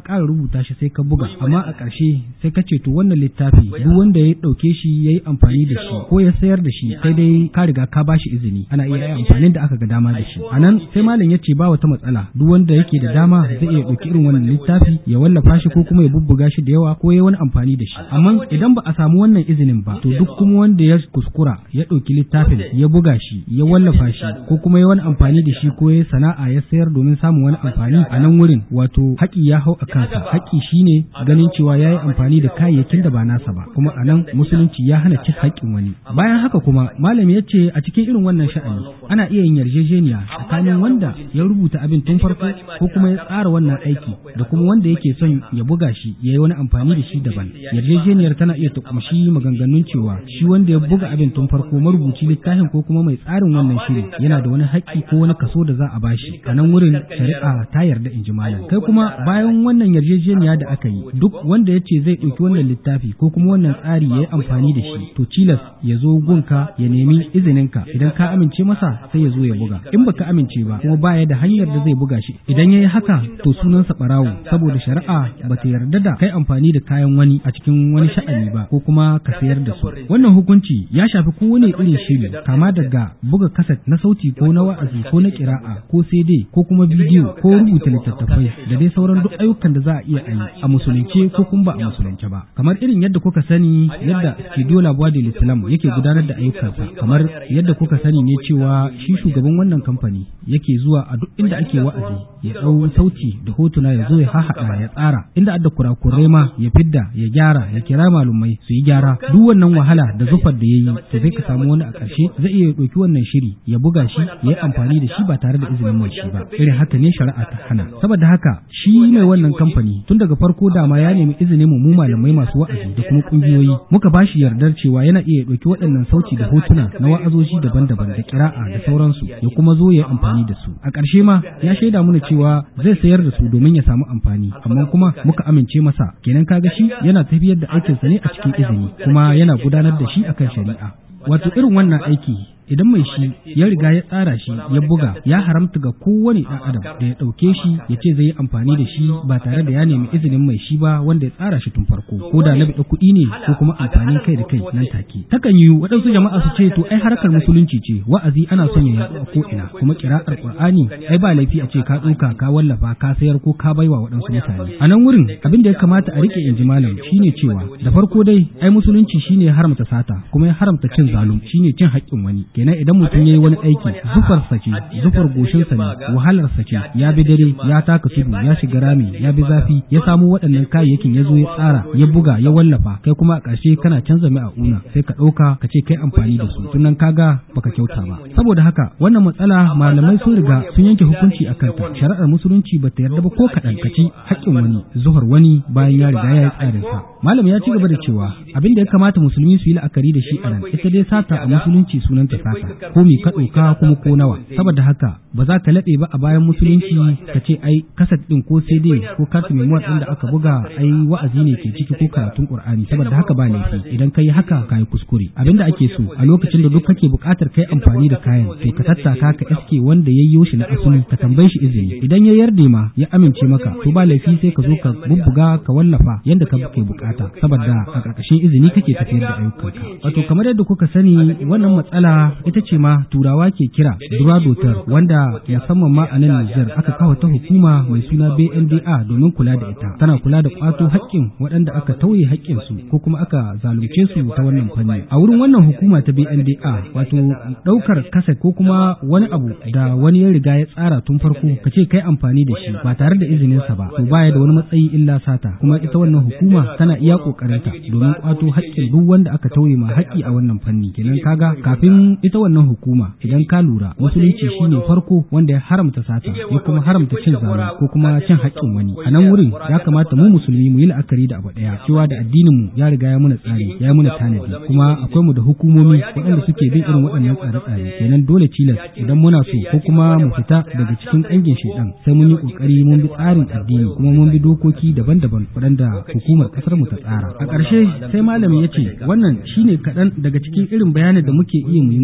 rubuta shi sai ka buga amma a ƙarshe sai ka ce to wannan littafi duk wanda ya ɗauke shi ya yi amfani da shi ko ya sayar da shi sai dai ka riga ka bashi izini ana iya yin amfanin da aka ga dama da shi a nan sai malam ya ce ba wata matsala duk wanda yake da dama zai iya ɗauki irin wannan littafi ya wallafa shi ko kuma ya bubbuga shi da yawa ko ya wani amfani da shi amma idan ba a samu wannan izinin ba to duk kuma wanda ya kuskura ya ɗauki littafin ya buga shi ya wallafa shi ko kuma ya wani amfani da shi ko ya sana'a ya sayar domin samun wani amfani a nan wurin wato haƙi ya hau a kansa haƙi shine ganin cewa ya yi amfani da kayayyakin da ba nasa ba kuma a nan musulunci ya hana cin haƙƙin wani bayan haka kuma malam ya ce a cikin irin wannan sha'ani ana iya yin yarjejeniya tsakanin wanda ya rubuta abin tun farko ko kuma ya tsara wannan aiki da kuma wanda yake son ya buga shi ya yi wani amfani da shi daban yarjejeniyar tana iya ta kumshi maganganun cewa shi wanda ya buga abin tun farko marubuci littafin ko kuma mai tsarin wannan shiri yana da wani haƙƙi ko wani kaso da za a bashi a nan wurin shari'a ta yarda in ji malam kai kuma bayan wannan yarjejeniya da aka yi duk wanda ya ce zai ɗauki wannan littafi ko kuma wannan tsari ya yi amfani da shi to cilas ya zo gunka ya nemi izininka idan ka amince masa sai ya zo ya buga in baka amince ba kuma baya da hanyar da zai buga shi idan ya yi haka to sunansa ɓarawo saboda shari'a ba ta yarda da kai amfani da kayan wani a cikin wani sha'ani ba ko kuma ka sayar da su wannan hukunci ya shafi kowane irin shiri kama daga buga kaset na sauti ko na wa'azi ko na kira'a ko CD ko kuma bidiyo ko rubuta littattafai da dai sauran duk ayyukan da za a iya yi a musulunce ko kuma ba a musulunce ba kamar irin yadda kuka sani yadda studio labuwa da islam yake gudanar da ayyukansa kamar yadda kuka sani ne cewa shi shugaban wannan kamfani yake zuwa a duk inda ake wa'azi ya ɗau sauti da hotuna ya zo ya hahaɗa ya tsara inda adda kurakurai ma ya fidda ya gyara ya kira malumai su yi gyara duk wannan wahala da zufar da ya yi to zai ka samu wani a ƙarshe zai iya ɗauki wannan shiri ya buga shi ya yi amfani da shi ba tare da izinin mai shi ba irin haka ne shari'a ta hana saboda haka shi mai wannan kamfani tun daga farko dama ya nemi izinin mu mu malamai masu wa'azi da kuma kungiyoyi muka ba shi yardar cewa yana iya ɗauki waɗannan sauti da hotuna na wa'azoji daban-daban da kira'a da sauransu ya kuma zo ya yi amfani da su a ƙarshe ma ya shaida mana cewa zai sayar da su domin ya samu amfani amma kuma muka amince masa kenan kaga shi yana tafiyar da aikinsa ne a cikin izini kuma yana gudanar da shi akan shari'a wato irin wannan aiki idan mai shi ya riga ya tsara shi ya buga ya haramta ga kowane ɗan adam da ya ɗauke shi ya ce zai yi amfani da shi ba tare da ya nemi izinin mai shi ba wanda ya tsara shi tun farko ko da na biɗa kuɗi ne ko kuma amfanin kai da kai nan take takan yi waɗansu jama'a su ce to ai harkar musulunci ce wa'azi ana son ya yaɗu a ko ina kuma kira'ar qur'ani ai ba laifi a ce ka tsuka ka wallafa ka sayar ko ka baiwa waɗansu mutane a nan wurin abin da ya kamata a rike inji malam shine cewa da farko dai ai musulunci shine ya haramta sata kuma ya haramta cin zalum shine cin haƙƙin wani kenan idan mutum ya yi wani aiki zufar ce zufar goshinsa ne wahalar ce ya bi dare ya taka tudu ya shiga rami ya bi zafi ya samo waɗannan kayayyakin ya zo ya tsara ya buga ya wallafa kai kuma a ƙarshe kana canza mai a una sai ka ɗauka ka ce kai amfani da su tunan kaga baka kyauta ba saboda haka wannan matsala malamai sun riga sun yanke hukunci a kanta shari'ar musulunci ba ta yarda ba ko kaɗan ka ci haƙƙin wani zuhar wani bayan ya riga ya yi tsarinsa malam ya ci gaba da cewa abin da ya kamata musulmi su yi la'akari da shi a nan ita dai sata a musulunci sunanta sata ko mi ka ɗauka kuma ko nawa saboda haka ba za ka laɓe ba a bayan musulunci ka ce ai kasat ɗin ko sai dai ko kartu memuwar ɗin da aka buga ai wa'azi ne ke ciki ko karatun qur'ani saboda haka ba laifi idan ka yi haka ka yi kuskure abin da ake so a lokacin da duk kake buƙatar kai amfani da kayan to ka tattaka ka iske wanda ya yi shi na asali ka tambaye shi izini idan ya yarda ma ya amince maka to ba laifi sai ka zo ka bubbuga ka wallafa yanda ka ke bukata saboda a ƙarƙashin izini kake tafiyar da ayyukanka wato kamar yadda kuka sani wannan matsala ita ce ma turawa ke kira duradotar wanda musamman ma a nan Nijar aka kawo ta hukuma mai suna BNDA domin kula da ita tana kula da kwato haƙƙin waɗanda aka tauye haƙƙin su ko kuma aka zalunce su ta wannan fanni a wurin wannan hukuma ta BNDA wato ɗaukar kaset ko kuma wani abu da wani ya riga ya tsara tun farko ka ce kai amfani da shi ba tare da izinin sa ba to baya da wani matsayi illa sata kuma ita wannan hukuma tana iya kokarinta domin kwato haƙƙin duk wanda aka tauye ma haƙƙi a wannan fanni kenan kaga kafin ita wannan hukuma idan ka lura musulunci shine farko wanda ya haramta sata ya kuma haramta cin zalunci ko kuma cin haƙƙin wani a nan wurin ya kamata mu musulmi mu yi la'akari da abu ɗaya cewa da addinin mu ya riga ya muna tsari ya muna tanadi kuma akwai mu da hukumomi waɗanda suke bin irin waɗannan tsare-tsare kenan dole tilas idan muna so ko kuma mu fita daga cikin ƙangin shaidan sai mun yi ƙoƙari mun bi tsarin addini kuma mun bi dokoki daban-daban waɗanda hukumar ƙasar mu ta tsara a ƙarshe sai malami ya ce wannan shine kaɗan daga cikin irin bayanin da muke iya mu yi muku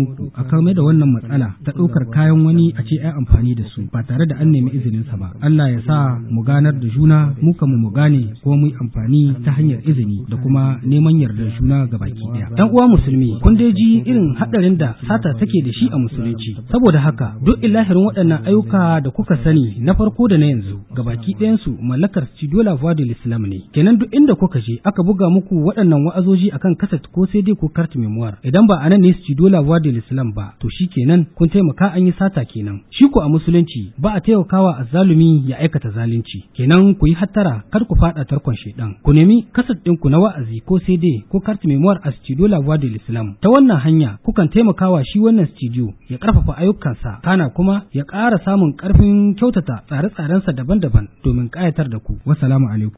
muku a kame da wannan matsala ta ɗaukar kayan wani a ce ai amfani da su ba tare da an nemi izinin sa ba Allah ya sa mu ganar da juna mu kamu mu gane ko mu yi amfani ta hanyar izini da kuma neman yardar juna ga baki daya dan uwa musulmi kun dai ji irin hadarin da sata take da shi a musulunci saboda haka duk ilahirin waɗannan ayyuka da kuka sani na farko da na yanzu ga baki ɗayan su mallakar Cidola Vadil Islam ne kenan duk inda kuka je aka buga muku waɗannan wa'azoji akan kaset ko sai dai ko kart memoir idan ba anan ne Cidola Vadil Islam ba to shi kenan kun taimaka an yi sata kenan shi ko a musulunci ba a taimakawa azzalumi ya aikata zalunci kenan ku yi hattara kar ku faɗa tarkon shedan ku nemi kaset ɗinku na wa'azi ko sai dai ko kart memoir a Studio La Voix de l'Islam ta wannan hanya kukan taimakawa shi wannan studio ya karfafa ayyukansa kana kuma ya ƙara samun ƙarfin kyautata tsare-tsarensa daban-daban domin ƙayatar da ku wassalamu alaikum